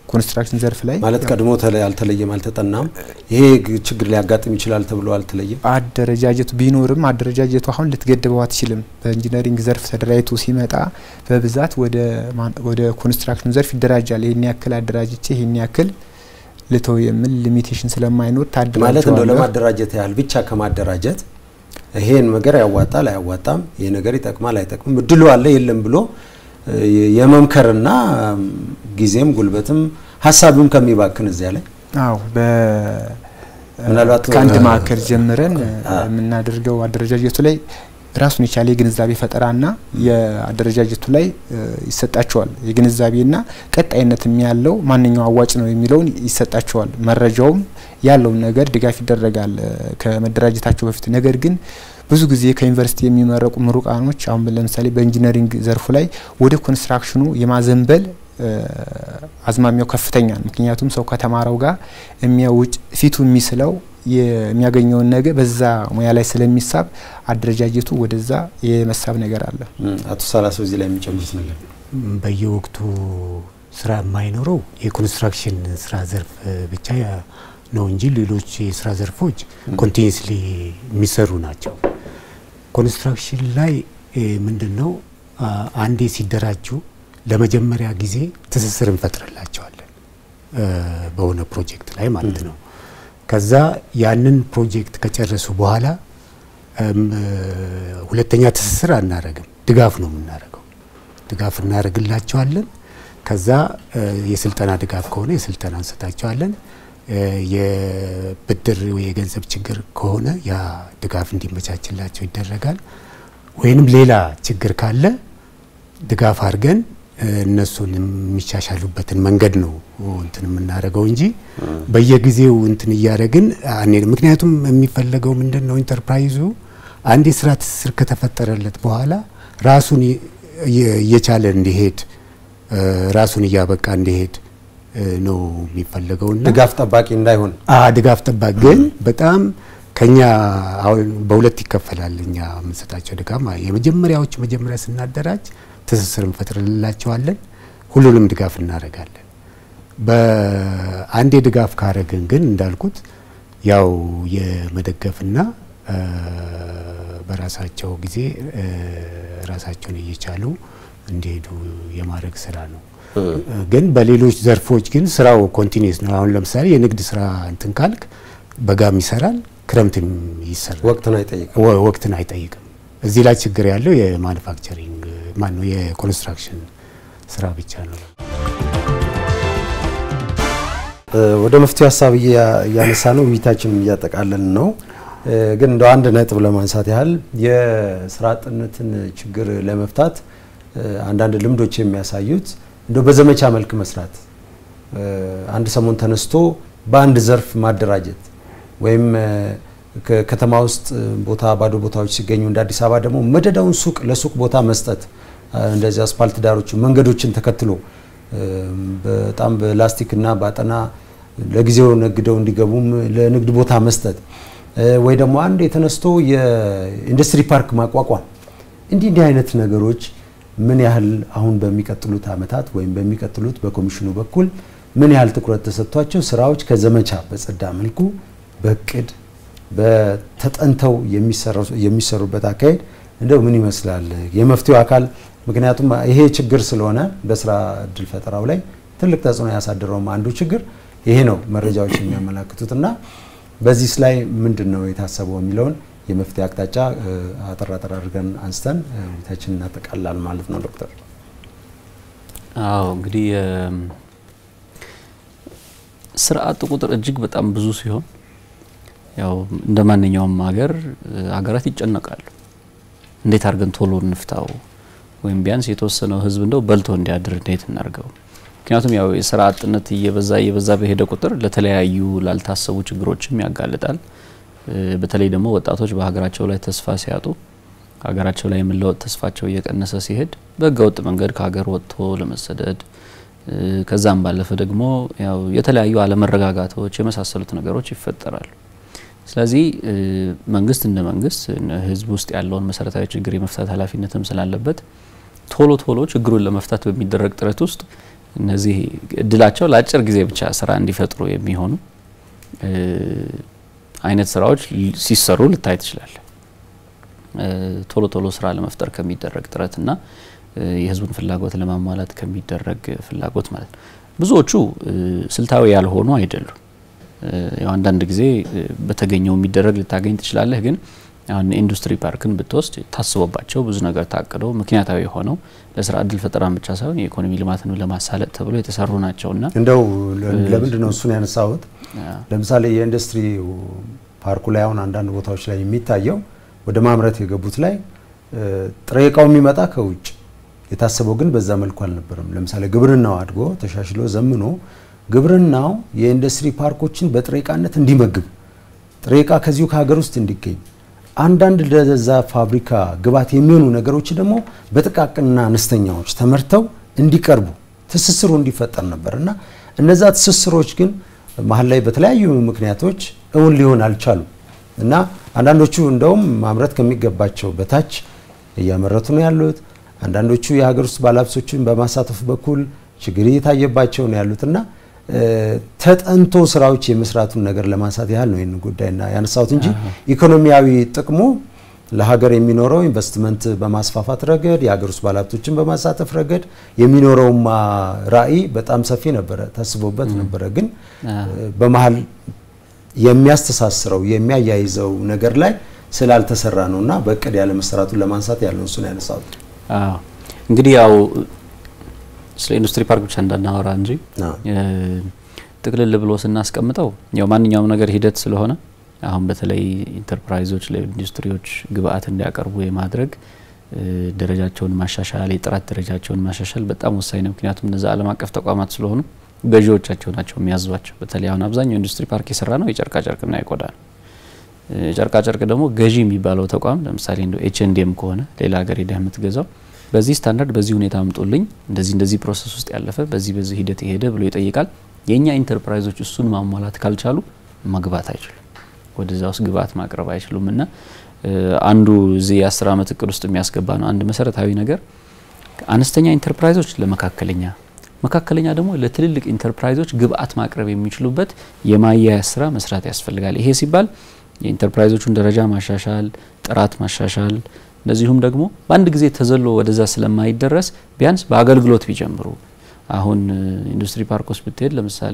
[SPEAKER 2] ኮንስትራክሽን ዘርፍ ላይ
[SPEAKER 1] ማለት ቀድሞ አልተለየም፣ አልተጠናም። ይሄ ችግር ሊያጋጥም ይችላል ተብሎ አልተለየም።
[SPEAKER 2] አደረጃጀቱ ቢኖርም አደረጃጀቱ አሁን ልትገድበው አትችልም። በኢንጂነሪንግ ዘርፍ ተደራጅቶ ሲመጣ በብዛት ወደ ኮንስትራክሽን ዘርፍ ይደራጃል። ይህን ያክል አደራጅቼ ይህን ያክል ልተው የሚል ሊሚቴሽን ስለማይኖር ታድራቸዋለህ።
[SPEAKER 1] ማለት እንደው ለማደራጀት ያህል ብቻ ከማደራጀት ይሄን ነገር ያዋጣል አያዋጣም፣ ይሄ ነገር ይጠቅማል አይጠቅምም፣ እድሉ አለ የለም ብሎ የመምከርና ጊዜም ጉልበትም ሀሳብም ከሚባክን እዚያ ላይ
[SPEAKER 2] አዎ
[SPEAKER 1] ምናልባት
[SPEAKER 2] ከአንድ ማዕከል ጀምረን የምናደርገው አደረጃጀቱ ላይ ራሱን የቻለ የግንዛቤ ፈጠራና የአደረጃጀቱ ላይ ይሰጣቸዋል። የግንዛቤና ቀጣይነትም ያለው ማንኛው አዋጭ ነው የሚለውን ይሰጣቸዋል። መረጃውም ያለውን ነገር ድጋፍ ይደረጋል ከመደራጀታቸው በፊት። ነገር ግን ብዙ ጊዜ ከዩኒቨርሲቲ የሚመረቁ ምሩቃኖች አሁን ለምሳሌ በኢንጂነሪንግ ዘርፉ ላይ ወደ ኮንስትራክሽኑ የማዘንበል አዝማሚያው ከፍተኛ ነው። ምክንያቱም ሰው ከተማረው ጋር የሚያውጭ ፊቱ የሚስለው የሚያገኘውን ነገር በዛ ሙያ ላይ ስለሚሳብ አደረጃጀቱ ወደዛ የመሳብ ነገር አለ።
[SPEAKER 1] አቶ ሳላሰው እዚህ ላይ የሚጨምሩት ነገር
[SPEAKER 4] በየወቅቱ ስራ የማይኖረው የኮንስትራክሽን ስራ ዘርፍ ብቻ ነው እንጂ ሌሎች የስራ ዘርፎች ኮንቲኒስሊ የሚሰሩ ናቸው። ኮንስትራክሽን ላይ ምንድን ነው አንዴ ሲደራጁ ለመጀመሪያ ጊዜ ትስስር እንፈጥርላቸዋለን በሆነ ፕሮጀክት ላይ ማለት ነው። ከዛ ያንን ፕሮጀክት ከጨረሱ በኋላ ሁለተኛ ትስስር አናረግም፣ ድጋፍ ነው የምናደርገው። ድጋፍ እናደርግላቸዋለን። ከዛ የስልጠና ድጋፍ ከሆነ የስልጠና እንሰጣቸዋለን። የብድር ወይ የገንዘብ ችግር ከሆነ ያ ድጋፍ እንዲመቻችላቸው ይደረጋል። ወይንም ሌላ ችግር ካለ ድጋፍ አድርገን እነሱን የሚሻሻሉበትን መንገድ ነው እንትን የምናደርገው እንጂ በየጊዜው እንትን እያደረግን አንሄድም። ምክንያቱም የሚፈለገው ምንድን ነው ኢንተርፕራይዙ አንድ የስራ ትስስር ከተፈጠረለት በኋላ ራሱን እየቻለ እንዲሄድ ራሱን እያበቃ እንዲሄድ ነው የሚፈለገውና
[SPEAKER 1] ድጋፍ ጠባቂ እንዳይሆን
[SPEAKER 4] ድጋፍ ጠባቂ ግን በጣም ከኛ አሁን በሁለት ይከፈላል። እኛ የምንሰጣቸው ድጋፍ የመጀመሪያዎቹ መጀመሪያ ስናደራጅ ትስስር እንፈጥርላቸዋለን። ሁሉንም ድጋፍ እናደርጋለን። በአንዴ ድጋፍ ካረግን ግን እንዳልኩት ያው የመደገፍና በራሳቸው ጊዜ ራሳቸውን እየቻሉ እንዲሄዱ የማድረግ ስራ ነው። ግን በሌሎች ዘርፎች ግን ስራው ኮንቲኒስ ነው። አሁን ለምሳሌ የንግድ ስራ እንትን ካልክ በጋም ይሰራል፣ ክረምትም ይሰራል።
[SPEAKER 1] ወቅትን አይጠይቅም።
[SPEAKER 4] ወቅትን አይጠይቅም። እዚህ ላይ ችግር ያለው የማኑፋክቸሪንግ ማን ነው የኮንስትራክሽን ስራ ብቻ ነው።
[SPEAKER 1] ወደ መፍትሄ ሀሳብ እያነሳ ነው፣ ውይይታችንን እያጠቃለልን ነው። ግን እንደ አንድ ነጥብ ለማንሳት ያህል የስራ አጥነትን ችግር ለመፍታት አንዳንድ ልምዶች የሚያሳዩት እንደ በዘመቻ መልክ መስራት፣ አንድ ሰሞን ተነስቶ በአንድ ዘርፍ ማደራጀት ወይም ከተማ ውስጥ ቦታ ባዶ ቦታዎች ሲገኙ እንደ አዲስ አበባ ደግሞ መደዳውን ሱቅ ለሱቅ ቦታ መስጠት፣ እንደዚህ አስፓልት ዳሮች መንገዶችን ተከትሎ በጣም በላስቲክና በአጠና ለጊዜው ነግደው እንዲገቡም ለንግድ ቦታ መስጠት ወይ ደግሞ አንድ የተነስቶ የኢንዱስትሪ ፓርክ ማቋቋም እንዲህ እንዲህ አይነት ነገሮች ምን ያህል አሁን በሚቀጥሉት ዓመታት ወይም በሚቀጥሉት በኮሚሽኑ በኩል ምን ያህል ትኩረት ተሰጥቷቸው ስራዎች ከዘመቻ በጸዳ መልኩ በእቅድ በተጠንተው የሚሰሩበት አካሄድ እንደው ምን ይመስላል? የመፍትሄው አካል ምክንያቱም ይሄ ችግር ስለሆነ በስራ እድል ፈጠራው ላይ ትልቅ ተጽዕኖ ያሳደረውም አንዱ ችግር ይሄ ነው መረጃዎች የሚያመላክቱት እና በዚህ ላይ ምንድን ነው የታሰበው የሚለውን የመፍትሄ አቅጣጫ አጠር አጠር አድርገን አንስተን ውይይታችን እናጠቃላል ማለት ነው። ዶክተር
[SPEAKER 3] አዎ እንግዲህ ስራ አጥ ቁጥር እጅግ በጣም ብዙ ሲሆን ያው እንደ ማንኛውም ሀገር ሀገራት ይጨነቃሉ። እንዴት አድርገን ቶሎ እንፍታው ወይም ቢያንስ የተወሰነው ህዝብ እንደው በልቶ እንዲያድር እንዴት እናርገው? ምክንያቱም ያው የስራ አጥነት እየበዛ እየበዛ በሄደ ቁጥር ለተለያዩ ላልታሰቡ ችግሮችም ያጋልጣል። በተለይ ደግሞ ወጣቶች በሀገራቸው ላይ ተስፋ ሲያጡ ሀገራቸው ላይ የመለወጥ ተስፋቸው እየቀነሰ ሲሄድ በህገ ወጥ መንገድ ከሀገር ወጥቶ ለመሰደድ ከዛም ባለፈ ደግሞ ያው የተለያዩ አለመረጋጋቶች የመሳሰሉት ነገሮች ይፈጠራሉ። ስለዚህ መንግስት እንደ መንግስት ህዝብ ውስጥ ያለውን መሰረታዊ ችግር የመፍታት ኃላፊነትም ስላለበት ቶሎ ቶሎ ችግሩን ለመፍታት በሚደረግ ጥረት ውስጥ እነዚህ እድላቸው ለአጭር ጊዜ ብቻ ስራ እንዲፈጥሩ የሚሆኑ አይነት ስራዎች ሲሰሩ ልታይ ትችላለህ። ቶሎ ቶሎ ስራ ለመፍጠር ከሚደረግ ጥረትና የህዝቡን ፍላጎት ለማሟላት ከሚደረግ ፍላጎት ማለት ነው። ብዙዎቹ ስልታዊ ያልሆኑ አይደሉም። ያው አንዳንድ ጊዜ በተገኘው የሚደረግ ልታገኝ ትችላለህ። ግን አሁን ኢንዱስትሪ ፓርክን ብትወስድ ታስቦባቸው ብዙ ነገር ታቅደው ምክንያታዊ ሆነው ለስራ እድል ፈጠራን ብቻ ሳይሆን የኢኮኖሚ ልማትን ለማሳለጥ ተብሎ የተሰሩ ናቸውና
[SPEAKER 1] እንደው ለምንድን ነው እሱን ያነሳሁት? ለምሳሌ የኢንዱስትሪ ፓርኩ ላይ አሁን አንዳንድ ቦታዎች ላይ የሚታየው ወደ ማምረት የገቡት ላይ ጥሬ እቃው የሚመጣ ከውጭ የታሰበው ግን በዛ መልኩ አልነበረም። ለምሳሌ ግብርናው አድጎ ተሻሽሎ ዘምኖ ግብርናው የኢንዱስትሪ ፓርኮችን በጥሬ እቃነት እንዲመግብ ጥሬ እቃ ከዚሁ ከሀገር ውስጥ እንዲገኝ አንዳንድ ለዛ ፋብሪካ ግብዓት የሚሆኑ ነገሮች ደግሞ በጥቃቅንና አነስተኛዎች ተመርተው እንዲቀርቡ ትስስሩ እንዲፈጠር ነበር እና እነዛ ትስስሮች ግን መሀል ላይ በተለያዩ ምክንያቶች እውን ሊሆን አልቻሉም እና አንዳንዶቹ እንደውም ማምረት ከሚገባቸው በታች እያመረቱ ነው ያሉት። አንዳንዶቹ የሀገር ውስጥ ባለሀብቶችን በማሳተፍ በኩል ችግር እየታየባቸው ነው ያሉት እና ተጠንቶ ስራዎች የመስራቱን ነገር ለማንሳት ያህል ነው ይህን ጉዳይና ያነሳሁት እንጂ ኢኮኖሚያዊ ጥቅሙ ለሀገር የሚኖረው ኢንቨስትመንት በማስፋፋት ረገድ የሀገር ውስጥ ባለሀብቶችን በማሳተፍ ረገድ የሚኖረውማ ራዕይ በጣም ሰፊ ነበረ፣ ታስቦበት ነበረ። ግን በመሀል የሚያስተሳስረው የሚያያይዘው ነገር ላይ ስላልተሰራ ነው እና በእቅድ ያለ መሰራቱን ለማንሳት ያለው እሱን ያነሳሁት።
[SPEAKER 3] እንግዲህ ያው ስለ ኢንዱስትሪ ፓርክ ብቻ እንዳናወራ እንጂ ጥቅልል ብሎ ስናስቀምጠው ያው ማንኛውም ነገር ሂደት ስለሆነ አሁን በተለይ ኢንተርፕራይዞች ለኢንዱስትሪዎች ግብአት እንዲያቀርቡ የማድረግ ደረጃቸውን ማሻሻል፣ የጥራት ደረጃቸውን ማሻሻል በጣም ወሳኝ ነው። ምክንያቱም እነዛ ዓለም አቀፍ ተቋማት ስለሆኑ ገዢዎቻቸው ናቸው የሚያዟቸው። በተለይ አሁን አብዛኛው ኢንዱስትሪ ፓርክ የሰራ ነው የጨርቃ ጨርቅና የቆዳ ነው። ጨርቃ ጨርቅ ደግሞ ገዢ የሚባለው ተቋም ለምሳሌ እንደ ኤች ኤንድ ኤም ከሆነ ሌላ ሀገር ሄደህ የምትገዛው በዚህ ስታንዳርድ በዚህ ሁኔታ አምጡልኝ፣ እንደዚህ እንደዚህ ፕሮሰስ ውስጥ ያለፈ በዚህ በዚህ ሂደት የሄደ ብሎ ይጠይቃል። የእኛ ኢንተርፕራይዞች እሱን ማሟላት ካልቻሉ መግባት አይችሉም፣ ወደዛ ውስጥ ግብአት ማቅረብ አይችሉም። እና አንዱ እዚህ የአስር ዓመት እቅድ ውስጥ የሚያስገባ ነው አንድ መሰረታዊ ነገር አነስተኛ ኢንተርፕራይዞች ለመካከለኛ መካከለኛ ደግሞ ለትልልቅ ኢንተርፕራይዞች ግብአት ማቅረብ የሚችሉበት የማያያዝ ስራ መስራት ያስፈልጋል። ይሄ ሲባል የኢንተርፕራይዞቹን ደረጃ ማሻሻል፣ ጥራት ማሻሻል እንደዚሁም ደግሞ በአንድ ጊዜ ተዘሎ ወደዛ ስለማይደረስ ቢያንስ በአገልግሎት ቢጀምሩ። አሁን ኢንዱስትሪ ፓርኮች ብትሄድ ለምሳሌ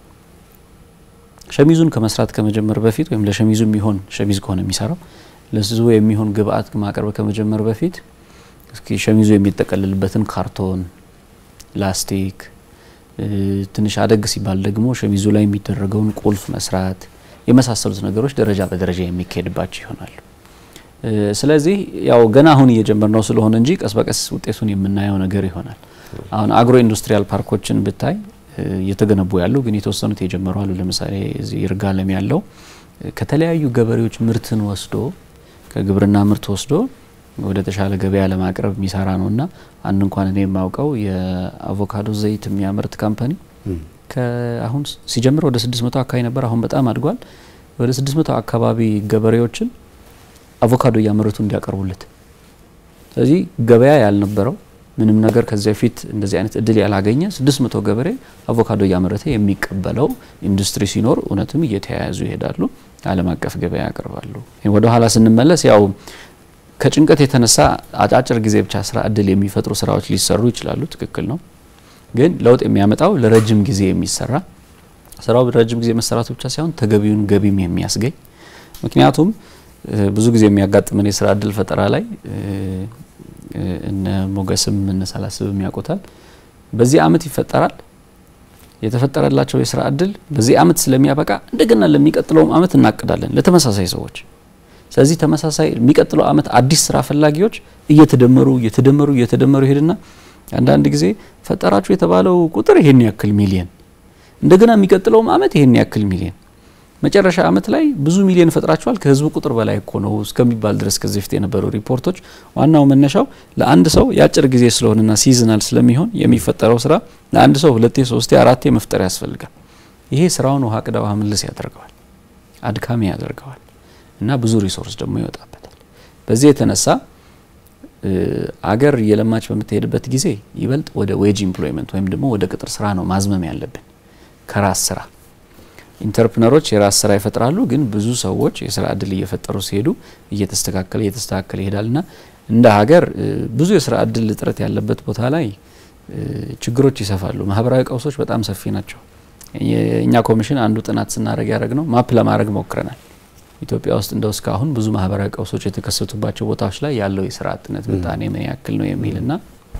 [SPEAKER 3] ሸሚዙን ከመስራት ከመጀመር በፊት ወይም ለሸሚዙ የሚሆን ሸሚዝ ከሆነ የሚሰራው ለሱ የሚሆን ግብአት ማቅረብ ከመጀመር በፊት እስኪ ሸሚዙ የሚጠቀልልበትን ካርቶን፣ ላስቲክ ትንሽ አደግ ሲባል ደግሞ ሸሚዙ ላይ የሚደረገውን ቁልፍ መስራት የመሳሰሉት ነገሮች ደረጃ በደረጃ የሚካሄድባቸው ይሆናሉ። ስለዚህ ያው ገና አሁን እየጀመርነው ስለሆነ እንጂ ቀስ በቀስ ውጤቱን የምናየው ነገር ይሆናል። አሁን አግሮ ኢንዱስትሪያል ፓርኮችን ብታይ እየተገነቡ ያሉ ግን የተወሰኑት የጀመሩ አሉ። ለምሳሌ እዚህ ይርጋለም ያለው ከተለያዩ ገበሬዎች ምርትን ወስዶ ከግብርና ምርት ወስዶ ወደ ተሻለ ገበያ ለማቅረብ የሚሰራ ነው እና አንድ እንኳን እኔ የማውቀው የአቮካዶ ዘይት የሚያመርት ካምፓኒ አሁን ሲጀምር ወደ 600 አካባቢ ነበር። አሁን በጣም አድጓል። ወደ 600 አካባቢ ገበሬዎችን አቮካዶ እያመረቱ እንዲያቀርቡለት። ስለዚህ ገበያ ያልነበረው ምንም ነገር ከዚያ በፊት እንደዚህ አይነት እድል ያላገኘ 600 ገበሬ አቮካዶ እያመረተ የሚቀበለው ኢንዱስትሪ ሲኖር እውነትም እየተያያዙ ይሄዳሉ፣ ዓለም አቀፍ ገበያ ያቀርባሉ። ወደ ኋላ ስንመለስ ያው ከጭንቀት የተነሳ አጫጭር ጊዜ ብቻ ስራ እድል የሚፈጥሩ ስራዎች ሊሰሩ ይችላሉ። ትክክል ነው። ግን ለውጥ የሚያመጣው ለረጅም ጊዜ የሚሰራ ስራው ረጅም ጊዜ መሰራቱ ብቻ ሳይሆን ተገቢውን ገቢም የሚያስገኝ ምክንያቱም ብዙ ጊዜ የሚያጋጥመን የስራ እድል ፈጠራ ላይ እነ ሞገስም እነ ሳላስብም ያውቁታል። በዚህ አመት ይፈጠራል። የተፈጠረላቸው የስራ እድል በዚህ አመት ስለሚያበቃ እንደገና ለሚቀጥለውም አመት እናቅዳለን ለተመሳሳይ ሰዎች። ስለዚህ ተመሳሳይ የሚቀጥለው አመት አዲስ ስራ ፈላጊዎች እየተደመሩ እየተደመሩ እየተደመሩ ይሄድና አንዳንድ ጊዜ ፈጠራችሁ የተባለው ቁጥር ይሄን ያክል ሚሊየን እንደገና የሚቀጥለውም አመት ይሄን ያክል ሚሊየን መጨረሻ አመት ላይ ብዙ ሚሊዮን ፈጥራችኋል ከህዝቡ ቁጥር በላይ እኮ ነው እስከሚባል ድረስ ከዚህ በፊት የነበሩ ሪፖርቶች ዋናው መነሻው ለአንድ ሰው የአጭር ጊዜ ስለሆነና ሲዝናል ስለሚሆን የሚፈጠረው ስራ ለአንድ ሰው ሁለቴ፣ ሶስቴ፣ አራቴ መፍጠር ያስፈልጋል። ይሄ ስራውን ውሃ ቅዳ ውሃ ምልስ ያደርገዋል፣ አድካሚ ያደርገዋል እና ብዙ ሪሶርስ ደግሞ ይወጣበታል። በዚህ የተነሳ አገር እየለማች በምትሄድበት ጊዜ ይበልጥ ወደ ዌጅ ኢምፕሎይመንት ወይም ደግሞ ወደ ቅጥር ስራ ነው ማዝመም ያለብን ከራስ ስራ። ኢንተርፕነሮች የራስ ስራ ይፈጥራሉ፣ ግን ብዙ ሰዎች የስራ እድል እየፈጠሩ ሲሄዱ እየተስተካከለ እየተስተካከለ ይሄዳልና እንደ ሀገር ብዙ የስራ እድል እጥረት ያለበት ቦታ ላይ ችግሮች ይሰፋሉ። ማህበራዊ ቀውሶች በጣም ሰፊ ናቸው። የእኛ ኮሚሽን አንዱ ጥናት ስናደረግ ያደረግ ነው ማፕ ለማድረግ ሞክረናል። ኢትዮጵያ ውስጥ እንደው እስካሁን ብዙ ማህበራዊ ቀውሶች የተከሰቱባቸው ቦታዎች ላይ ያለው የስራ አጥነት ምጣኔ ምን ያክል ነው የሚልና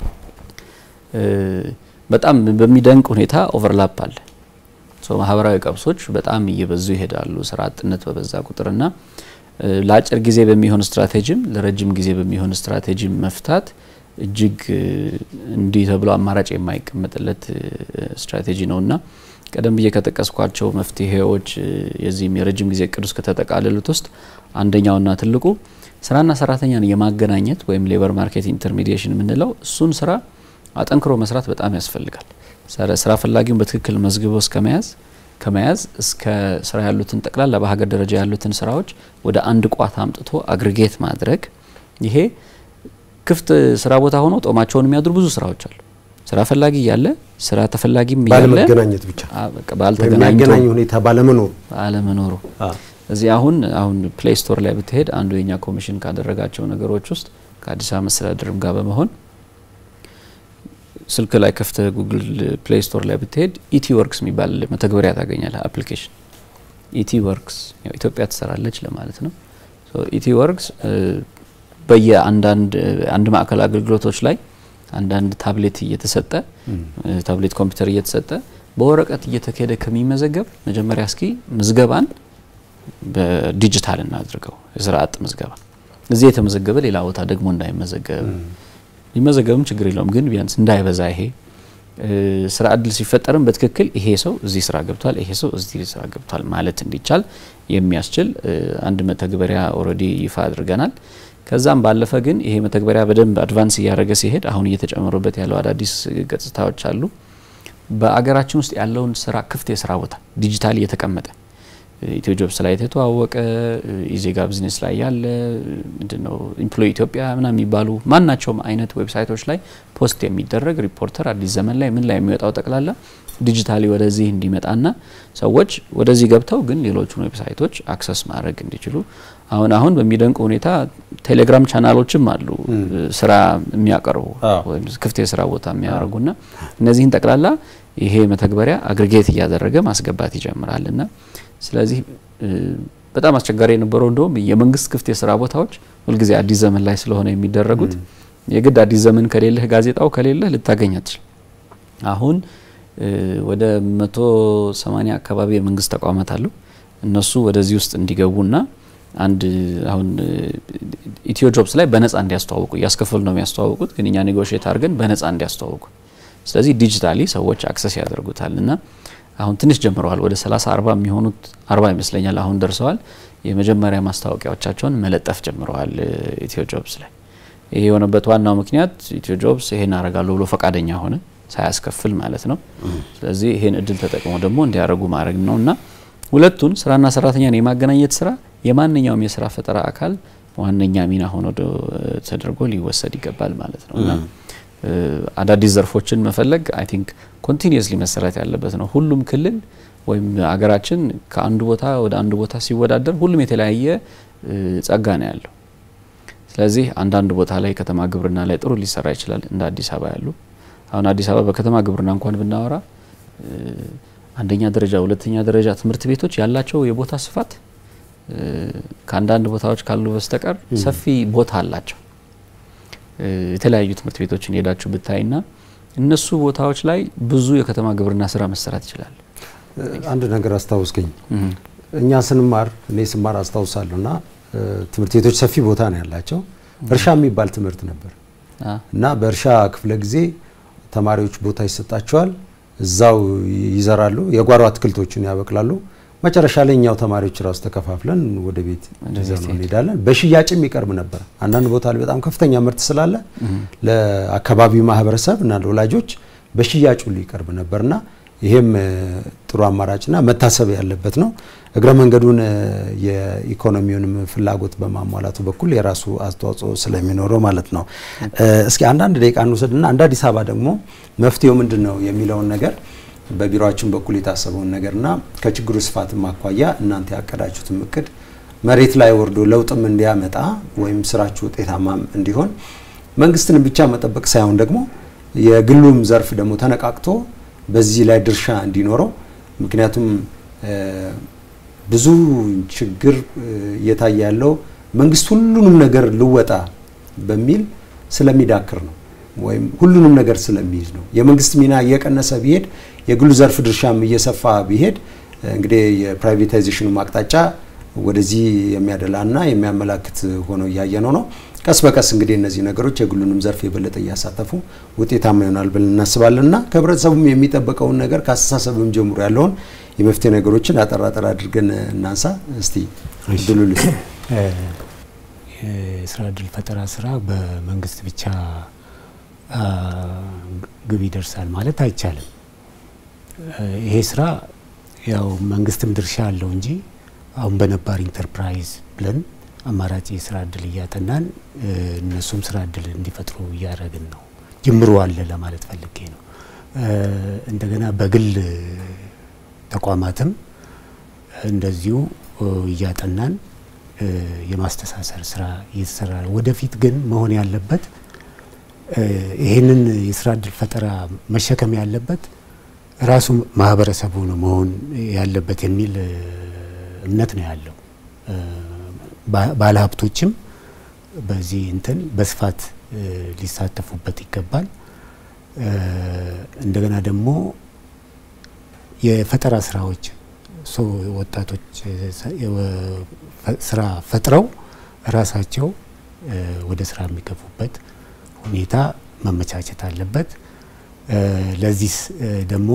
[SPEAKER 3] በጣም በሚደንቅ ሁኔታ ኦቨርላፕ አለ። ማህበራዊ ቀውሶች በጣም እየበዙ ይሄዳሉ ስራ አጥነት በበዛ ቁጥርና ለአጭር ጊዜ በሚሆን ስትራቴጂም ለረጅም ጊዜ በሚሆን ስትራቴጂም መፍታት እጅግ እንዲህ ተብሎ አማራጭ የማይቀመጥለት ስትራቴጂ ነውና ቀደም ብዬ ከጠቀስኳቸው መፍትሄዎች የዚህም የረጅም ጊዜ እቅድ ውስጥ ከተጠቃለሉት ውስጥ አንደኛውና ትልቁ ስራና ሰራተኛን የማገናኘት ወይም ሌበር ማርኬት ኢንተርሚዲዬሽን የምንለው እሱን ስራ አጠንክሮ መስራት በጣም ያስፈልጋል። ስራ ፈላጊውን በትክክል መዝግቦ እስከ መያዝ ከመያዝ እስከ ስራ ያሉትን ጠቅላላ በሀገር ደረጃ ያሉትን ስራዎች ወደ አንድ ቋት አምጥቶ አግሪጌት ማድረግ ይሄ ክፍት ስራ ቦታ ሆኖ ጦማቸውን የሚያድሩ ብዙ ስራዎች አሉ። ስራ ፈላጊ እያለ ስራ ተፈላጊም እያለ
[SPEAKER 1] ባለመገናኘት ብቻ
[SPEAKER 3] ባልተገናኘ
[SPEAKER 1] ሁኔታ ባለመኖሩ
[SPEAKER 3] ባለመኖሩ እዚህ አሁን አሁን ፕሌይ ስቶር ላይ ብትሄድ አንዱ የኛ ኮሚሽን ካደረጋቸው ነገሮች ውስጥ ከአዲስ አበባ መስተዳድርም ጋር በመሆን ስልክ ላይ ከፍተ ጉግል ፕሌይ ስቶር ላይ ብትሄድ ኢቲ ወርክስ የሚባል መተግበሪያ ታገኛለህ። አፕሊኬሽን ኢቲ ወርክስ ኢትዮጵያ ትሰራለች ለማለት ነው። ኢቲ ወርክስ በየአንዳንድ አንድ ማዕከል አገልግሎቶች ላይ አንዳንድ ታብሌት እየተሰጠ ታብሌት ኮምፒውተር እየተሰጠ በወረቀት እየተካሄደ ከሚመዘገብ መጀመሪያ እስኪ ምዝገባን በዲጂታል እናድርገው። የስራ አጥ ምዝገባ እዚህ የተመዘገበ ሌላ ቦታ ደግሞ እንዳይመዘገብ ሊመዘገብም ችግር የለውም፣ ግን ቢያንስ እንዳይበዛ ይሄ ስራ እድል ሲፈጠርም በትክክል ይሄ ሰው እዚህ ስራ ገብቷል፣ ይሄ ሰው እዚህ ስራ ገብቷል ማለት እንዲቻል የሚያስችል አንድ መተግበሪያ ኦልሬዲ ይፋ አድርገናል። ከዛም ባለፈ ግን ይሄ መተግበሪያ በደንብ አድቫንስ እያደረገ ሲሄድ አሁን እየተጨመሩበት ያለው አዳዲስ ገጽታዎች አሉ። በአገራችን ውስጥ ያለውን ስራ ክፍት የስራ ቦታ ዲጂታል እየተቀመጠ ኢትዮ ጆብስ ላይ የተተዋወቀ ኢዜጋ ቢዝነስ ላይ ያለ ምንድነው ኢምፕሎይ ኢትዮጵያ ምናምን የሚባሉ ማናቸውም አይነት ዌብሳይቶች ላይ ፖስት የሚደረግ ሪፖርተር፣ አዲስ ዘመን ላይ ምን ላይ የሚወጣው ጠቅላላ ዲጂታሊ ወደዚህ እንዲመጣና ሰዎች ወደዚህ ገብተው ግን ሌሎቹን ዌብሳይቶች አክሰስ ማድረግ እንዲችሉ አሁን አሁን በሚደንቅ ሁኔታ ቴሌግራም ቻናሎችም አሉ ስራ የሚያቀርቡ ወይም ክፍት የስራ ቦታ የሚያደርጉና እነዚህን ጠቅላላ ይሄ መተግበሪያ አግሪጌት እያደረገ ማስገባት ይጀምራልና ስለዚህ በጣም አስቸጋሪ የነበረው እንደውም የመንግስት ክፍት የስራ ቦታዎች ሁልጊዜ አዲስ ዘመን ላይ ስለሆነ የሚደረጉት የግድ አዲስ ዘመን ከሌለህ ጋዜጣው ከሌለህ ልታገኝ አትችል። አሁን ወደ መቶ ሰማኒያ አካባቢ የመንግስት ተቋማት አሉ። እነሱ ወደዚህ ውስጥ እንዲገቡና አንድ አሁን ኢትዮ ጆብስ ላይ በነጻ እንዲያስተዋውቁ እያስከፈሉ ነው የሚያስተዋውቁት፣ ግን እኛ ኔጎሽየት አድርገን በነጻ እንዲያስተዋውቁ ስለዚህ ዲጂታሊ ሰዎች አክሰስ ያደርጉታል እና አሁን ትንሽ ጀምረዋል። ወደ 30 40 የሚሆኑት 40 ይመስለኛል አሁን ደርሰዋል። የመጀመሪያ ማስታወቂያዎቻቸውን መለጠፍ ጀምረዋል ኢትዮ ጆብስ ላይ። ይሄ የሆነበት ዋናው ምክንያት ኢትዮ ጆብስ ይሄን አረጋለሁ ብሎ ፈቃደኛ ሆነ ሳያስከፍል ማለት ነው። ስለዚህ ይሄን እድል ተጠቅመው ደግሞ እንዲያደርጉ ማድረግ ነው እና ሁለቱን ስራና ሰራተኛን የማገናኘት ስራ የማንኛውም የስራ ፈጠራ አካል ዋነኛ ሚና ሆኖ ተደርጎ ሊወሰድ ይገባል ማለት ነው እና አዳዲስ ዘርፎችን መፈለግ አይ ቲንክ ኮንቲኒየስሊ መሰራት ያለበት ነው። ሁሉም ክልል ወይም አገራችን ከአንዱ ቦታ ወደ አንዱ ቦታ ሲወዳደር ሁሉም የተለያየ ጸጋ ነው ያለው። ስለዚህ አንዳንድ ቦታ ላይ ከተማ ግብርና ላይ ጥሩ ሊሰራ ይችላል እንደ አዲስ አበባ ያሉ። አሁን አዲስ አበባ በከተማ ግብርና እንኳን ብናወራ አንደኛ ደረጃ፣ ሁለተኛ ደረጃ ትምህርት ቤቶች ያላቸው የቦታ ስፋት ከአንዳንድ ቦታዎች ካሉ በስተቀር ሰፊ ቦታ አላቸው። የተለያዩ ትምህርት ቤቶችን ሄዳችሁ ብታይና እነሱ ቦታዎች ላይ ብዙ የከተማ ግብርና ስራ መሰራት ይችላል።
[SPEAKER 1] አንድ ነገር አስታውስገኝ። እኛ ስንማር እኔ ስማር አስታውሳለሁ እና ትምህርት ቤቶች ሰፊ ቦታ ነው ያላቸው። እርሻ የሚባል ትምህርት ነበር እና በእርሻ ክፍለ ጊዜ ተማሪዎች ቦታ ይሰጣቸዋል። እዛው ይዘራሉ፣ የጓሮ አትክልቶችን ያበቅላሉ። መጨረሻ ላይ እኛው ተማሪዎች ራሱ ተከፋፍለን ወደ ቤት ይዘን እንሄዳለን። በሽያጭም ይቀርብ ነበር። አንዳንድ ቦታ ላይ በጣም ከፍተኛ ምርት ስላለ ለአካባቢው ማህበረሰብ እና ለወላጆች በሽያጭ ሁሉ ይቀርብ ነበርና ይሄም ጥሩ አማራጭና መታሰብ ያለበት ነው። እግረ መንገዱን የኢኮኖሚውንም ፍላጎት በማሟላቱ በኩል የራሱ አስተዋጽኦ ስለሚኖረው ማለት ነው። እስኪ አንዳንድ ደቂቃ እንውሰድና እንደ አዲስ አበባ ደግሞ መፍትሄው ምንድን ነው የሚለውን ነገር በቢሮችን በኩል የታሰበውን ነገርና ከችግሩ ስፋትም አኳያ እናንተ ያቀዳችሁትም እቅድ መሬት ላይ ወርዶ ለውጥም እንዲያመጣ ወይም ስራችሁ ውጤታማም እንዲሆን መንግስትን ብቻ መጠበቅ ሳይሆን ደግሞ የግሉም ዘርፍ ደግሞ ተነቃቅቶ በዚህ ላይ ድርሻ እንዲኖረው ምክንያቱም ብዙ ችግር እየታየ ያለው መንግስት ሁሉንም ነገር ልወጣ በሚል ስለሚዳክር ነው ወይም ሁሉንም ነገር ስለሚይዝ ነው። የመንግስት ሚና እየቀነሰ ቢሄድ የግሉ ዘርፍ ድርሻም እየሰፋ ቢሄድ እንግዲህ የፕራይቬታይዜሽኑ አቅጣጫ ወደዚህ የሚያደላና የሚያመላክት ሆኖ እያየነው ነው። ቀስ በቀስ እንግዲህ እነዚህ ነገሮች የግሉንም ዘርፍ የበለጠ እያሳተፉ ውጤታማ ይሆናል ብለን እናስባለን እና ከህብረተሰቡም የሚጠበቀውን ነገር ከአስተሳሰብም ጀምሮ ያለውን የመፍትሄ ነገሮችን አጠር አጠር አድርገን እናንሳ። እስቲ እድሉ ልስ
[SPEAKER 4] የስራ እድል ፈጠራ ስራ በመንግስት ብቻ ግብ ይደርሳል ማለት አይቻልም። ይሄ ስራ ያው መንግስትም ድርሻ አለው እንጂ አሁን በነባር ኢንተርፕራይዝ ብለን አማራጭ የስራ እድል እያጠናን እነሱም ስራ እድል እንዲፈጥሩ እያደረግን ነው። ጅምሩ አለ ለማለት ፈልጌ ነው። እንደገና በግል ተቋማትም እንደዚሁ እያጠናን የማስተሳሰር ስራ እየተሰራ ነው። ወደፊት ግን መሆን ያለበት ይህንን የስራ እድል ፈጠራ መሸከም ያለበት ራሱ ማህበረሰቡ ነው መሆን ያለበት የሚል እምነት ነው ያለው። ባለሀብቶችም በዚህ እንትን በስፋት ሊሳተፉበት ይገባል። እንደገና ደግሞ የፈጠራ ስራዎች ወጣቶች ስራ ፈጥረው ራሳቸው ወደ ስራ የሚገቡበት ሁኔታ መመቻቸት አለበት። ለዚህ ደግሞ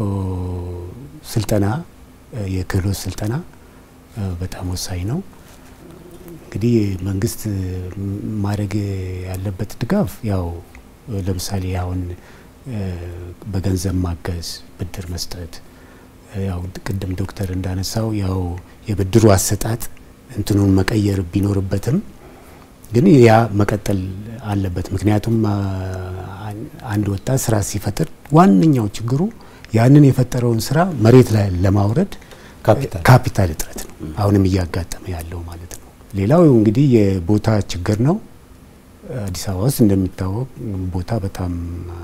[SPEAKER 4] ስልጠና የክህሎት ስልጠና በጣም ወሳኝ ነው። እንግዲህ መንግስት ማድረግ ያለበት ድጋፍ ያው ለምሳሌ አሁን በገንዘብ ማገዝ፣ ብድር መስጠት ያው ቅድም ዶክተር እንዳነሳው ያው የብድሩ አሰጣጥ እንትኑን መቀየር ቢኖርበትም ግን ያ መቀጠል አለበት። ምክንያቱም አንድ ወጣት ስራ ሲፈጥር ዋነኛው ችግሩ ያንን የፈጠረውን ስራ መሬት ላይ ለማውረድ ካፒታል እጥረት ነው አሁንም እያጋጠመ ያለው ማለት ነው። ሌላው እንግዲህ የቦታ ችግር ነው። አዲስ አበባ ውስጥ እንደሚታወቅ ቦታ በጣም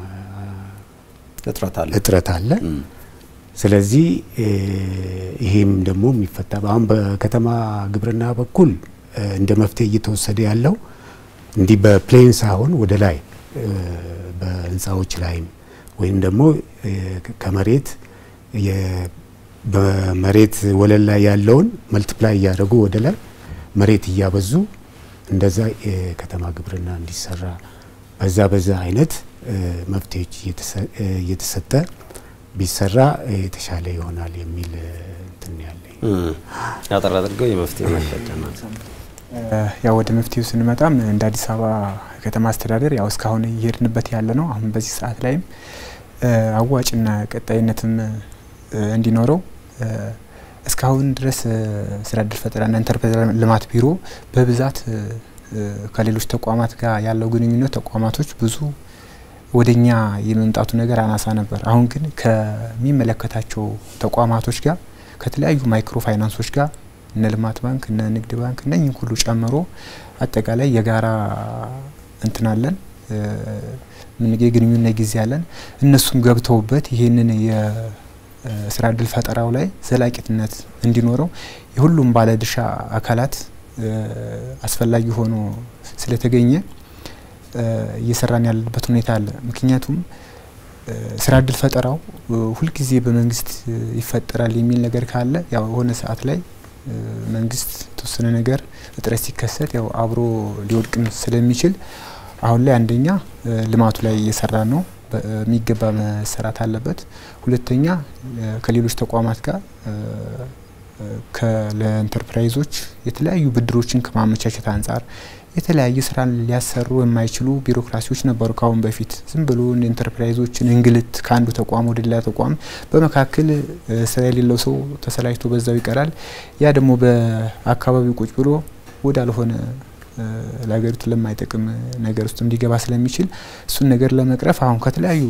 [SPEAKER 4] እጥረት አለ። ስለዚህ ይሄም ደግሞ የሚፈታ አሁን በከተማ ግብርና በኩል እንደ መፍትሄ እየተወሰደ ያለው እንዲህ በፕሌን ሳይሆን ወደ ላይ በህንፃዎች ላይም ወይም ደግሞ ከመሬት በመሬት ወለል ላይ ያለውን መልቲፕላይ እያደረጉ ወደ ላይ መሬት እያበዙ እንደዛ የከተማ ግብርና እንዲሰራ በዛ በዛ አይነት መፍትሄዎች እየተሰጠ ቢሰራ የተሻለ ይሆናል የሚል እንትን ያለኝ
[SPEAKER 1] አጠር አድርገው የመፍትሄ ማቅጣጫ
[SPEAKER 2] ያው ወደ መፍትሄው ስንመጣም እንደ አዲስ አበባ ከተማ አስተዳደር ያው እስካሁን እየሄድንበት ያለ ነው። አሁን በዚህ ሰዓት ላይም አዋጭና ቀጣይነትም እንዲኖረው እስካሁን ድረስ ስራ እድል ፈጠራና ኢንተርፕራይዝ ልማት ቢሮ በብዛት ከሌሎች ተቋማት ጋር ያለው ግንኙነት ተቋማቶች ብዙ ወደኛ የመምጣቱ ነገር አናሳ ነበር። አሁን ግን ከሚመለከታቸው ተቋማቶች ጋር ከተለያዩ ማይክሮ ፋይናንሶች ጋር እነ ልማት ባንክ እነ ንግድ ባንክ እነኝህ ሁሉ ጨምሮ አጠቃላይ የጋራ እንትናለን ምን የግንኙነት ጊዜ አለን። እነሱም ገብተውበት ይህንን የስራ እድል ፈጠራው ላይ ዘላቂነት እንዲኖረው የሁሉም ባለድርሻ አካላት አስፈላጊ ሆኖ ስለተገኘ እየሰራን ያለበት ሁኔታ አለ። ምክንያቱም ስራ እድል ፈጠራው ሁልጊዜ በመንግስት ይፈጠራል የሚል ነገር ካለ ያው የሆነ ሰዓት ላይ መንግስት የተወሰነ ነገር እጥረት ሲከሰት ያው አብሮ ሊወድቅም ስለሚችል አሁን ላይ አንደኛ ልማቱ ላይ እየሰራ ነው፣ በሚገባ መሰራት አለበት። ሁለተኛ ከሌሎች ተቋማት ጋር ለኢንተርፕራይዞች የተለያዩ ብድሮችን ከማመቻቸት አንጻር የተለያየ ስራን ሊያሰሩ የማይችሉ ቢሮክራሲዎች ነበሩ ከአሁን በፊት ዝም ብሎ ኢንተርፕራይዞችን እንግልት ከአንዱ ተቋም ወደ ሌላ ተቋም በመካከል ስራ የሌለው ሰው ተሰላጅቶ በዛው ይቀራል። ያ ደግሞ በአካባቢው ቁጭ ብሎ ወዳልሆነ ለሀገሪቱ ለማይጠቅም ነገር ውስጥ እንዲገባ ስለሚችል እሱን ነገር ለመቅረፍ አሁን ከተለያዩ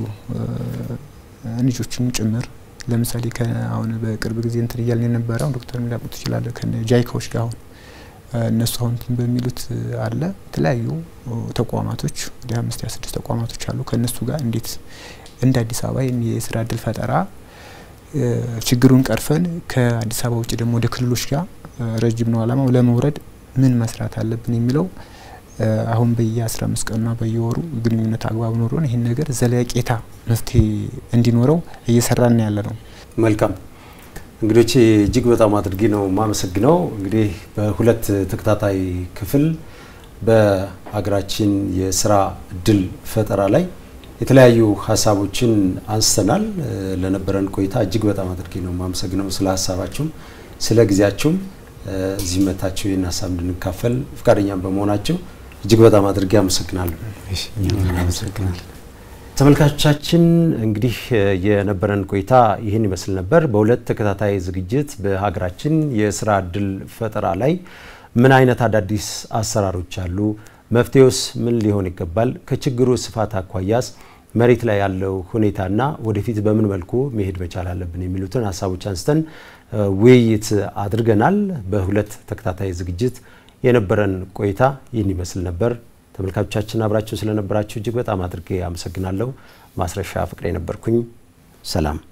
[SPEAKER 2] ልጆችም ጭምር ለምሳሌ አሁን በቅርብ ጊዜ እንትን እያልን የነበረው ዶክተር ሊያውቁት ይችላል ከነ ጃይካዎች ጋር አሁን እነሱ አሁን እንትን በሚሉት አለ የተለያዩ ተቋማቶች ወደ አምስት ያ ስድስት ተቋማቶች አሉ። ከእነሱ ጋር እንዴት እንደ አዲስ አበባ የስራ እድል ፈጠራ ችግሩን ቀርፈን ከአዲስ አበባ ውጭ ደግሞ ወደ ክልሎች ጋር ረጅም ነው አላማው ለመውረድ ምን መስራት አለብን የሚለው አሁን በየ15 አምስት ቀኑና በየወሩ ግንኙነት አግባብ ኖሮን ይህን ነገር ዘለቄታ መፍትሄ እንዲኖረው እየሰራን ያለ ነው።
[SPEAKER 1] መልካም እንግዶቼ እጅግ በጣም አድርጌ ነው የማመሰግነው። እንግዲህ በሁለት ተከታታይ ክፍል በሀገራችን የስራ እድል ፈጠራ ላይ የተለያዩ ሀሳቦችን አንስተናል። ለነበረን ቆይታ እጅግ በጣም አድርጌ ነው የማመሰግነው ስለ ሀሳባችሁም ስለ ጊዜያችሁም እዚህ መታችሁ ይህን ሀሳብ እንድንካፈል ፈቃደኛም በመሆናቸው እጅግ በጣም አድርጌ አመሰግናለሁ።
[SPEAKER 4] አመሰግናለሁ።
[SPEAKER 1] ተመልካቾቻችን እንግዲህ የነበረን ቆይታ ይህን ይመስል ነበር። በሁለት ተከታታይ ዝግጅት በሀገራችን የስራ እድል ፈጠራ ላይ ምን አይነት አዳዲስ አሰራሮች አሉ፣ መፍትሄውስ ምን ሊሆን ይገባል፣ ከችግሩ ስፋት አኳያስ መሬት ላይ ያለው ሁኔታና ወደፊት በምን መልኩ መሄድ መቻል አለብን የሚሉትን ሀሳቦች አንስተን ውይይት አድርገናል። በሁለት ተከታታይ ዝግጅት የነበረን ቆይታ ይህን ይመስል ነበር። ተመልካቾቻችን አብራችሁ ስለነበራችሁ እጅግ በጣም አድርጌ አመሰግናለሁ። ማስረሻ ፍቅሬ ነበርኩኝ። ሰላም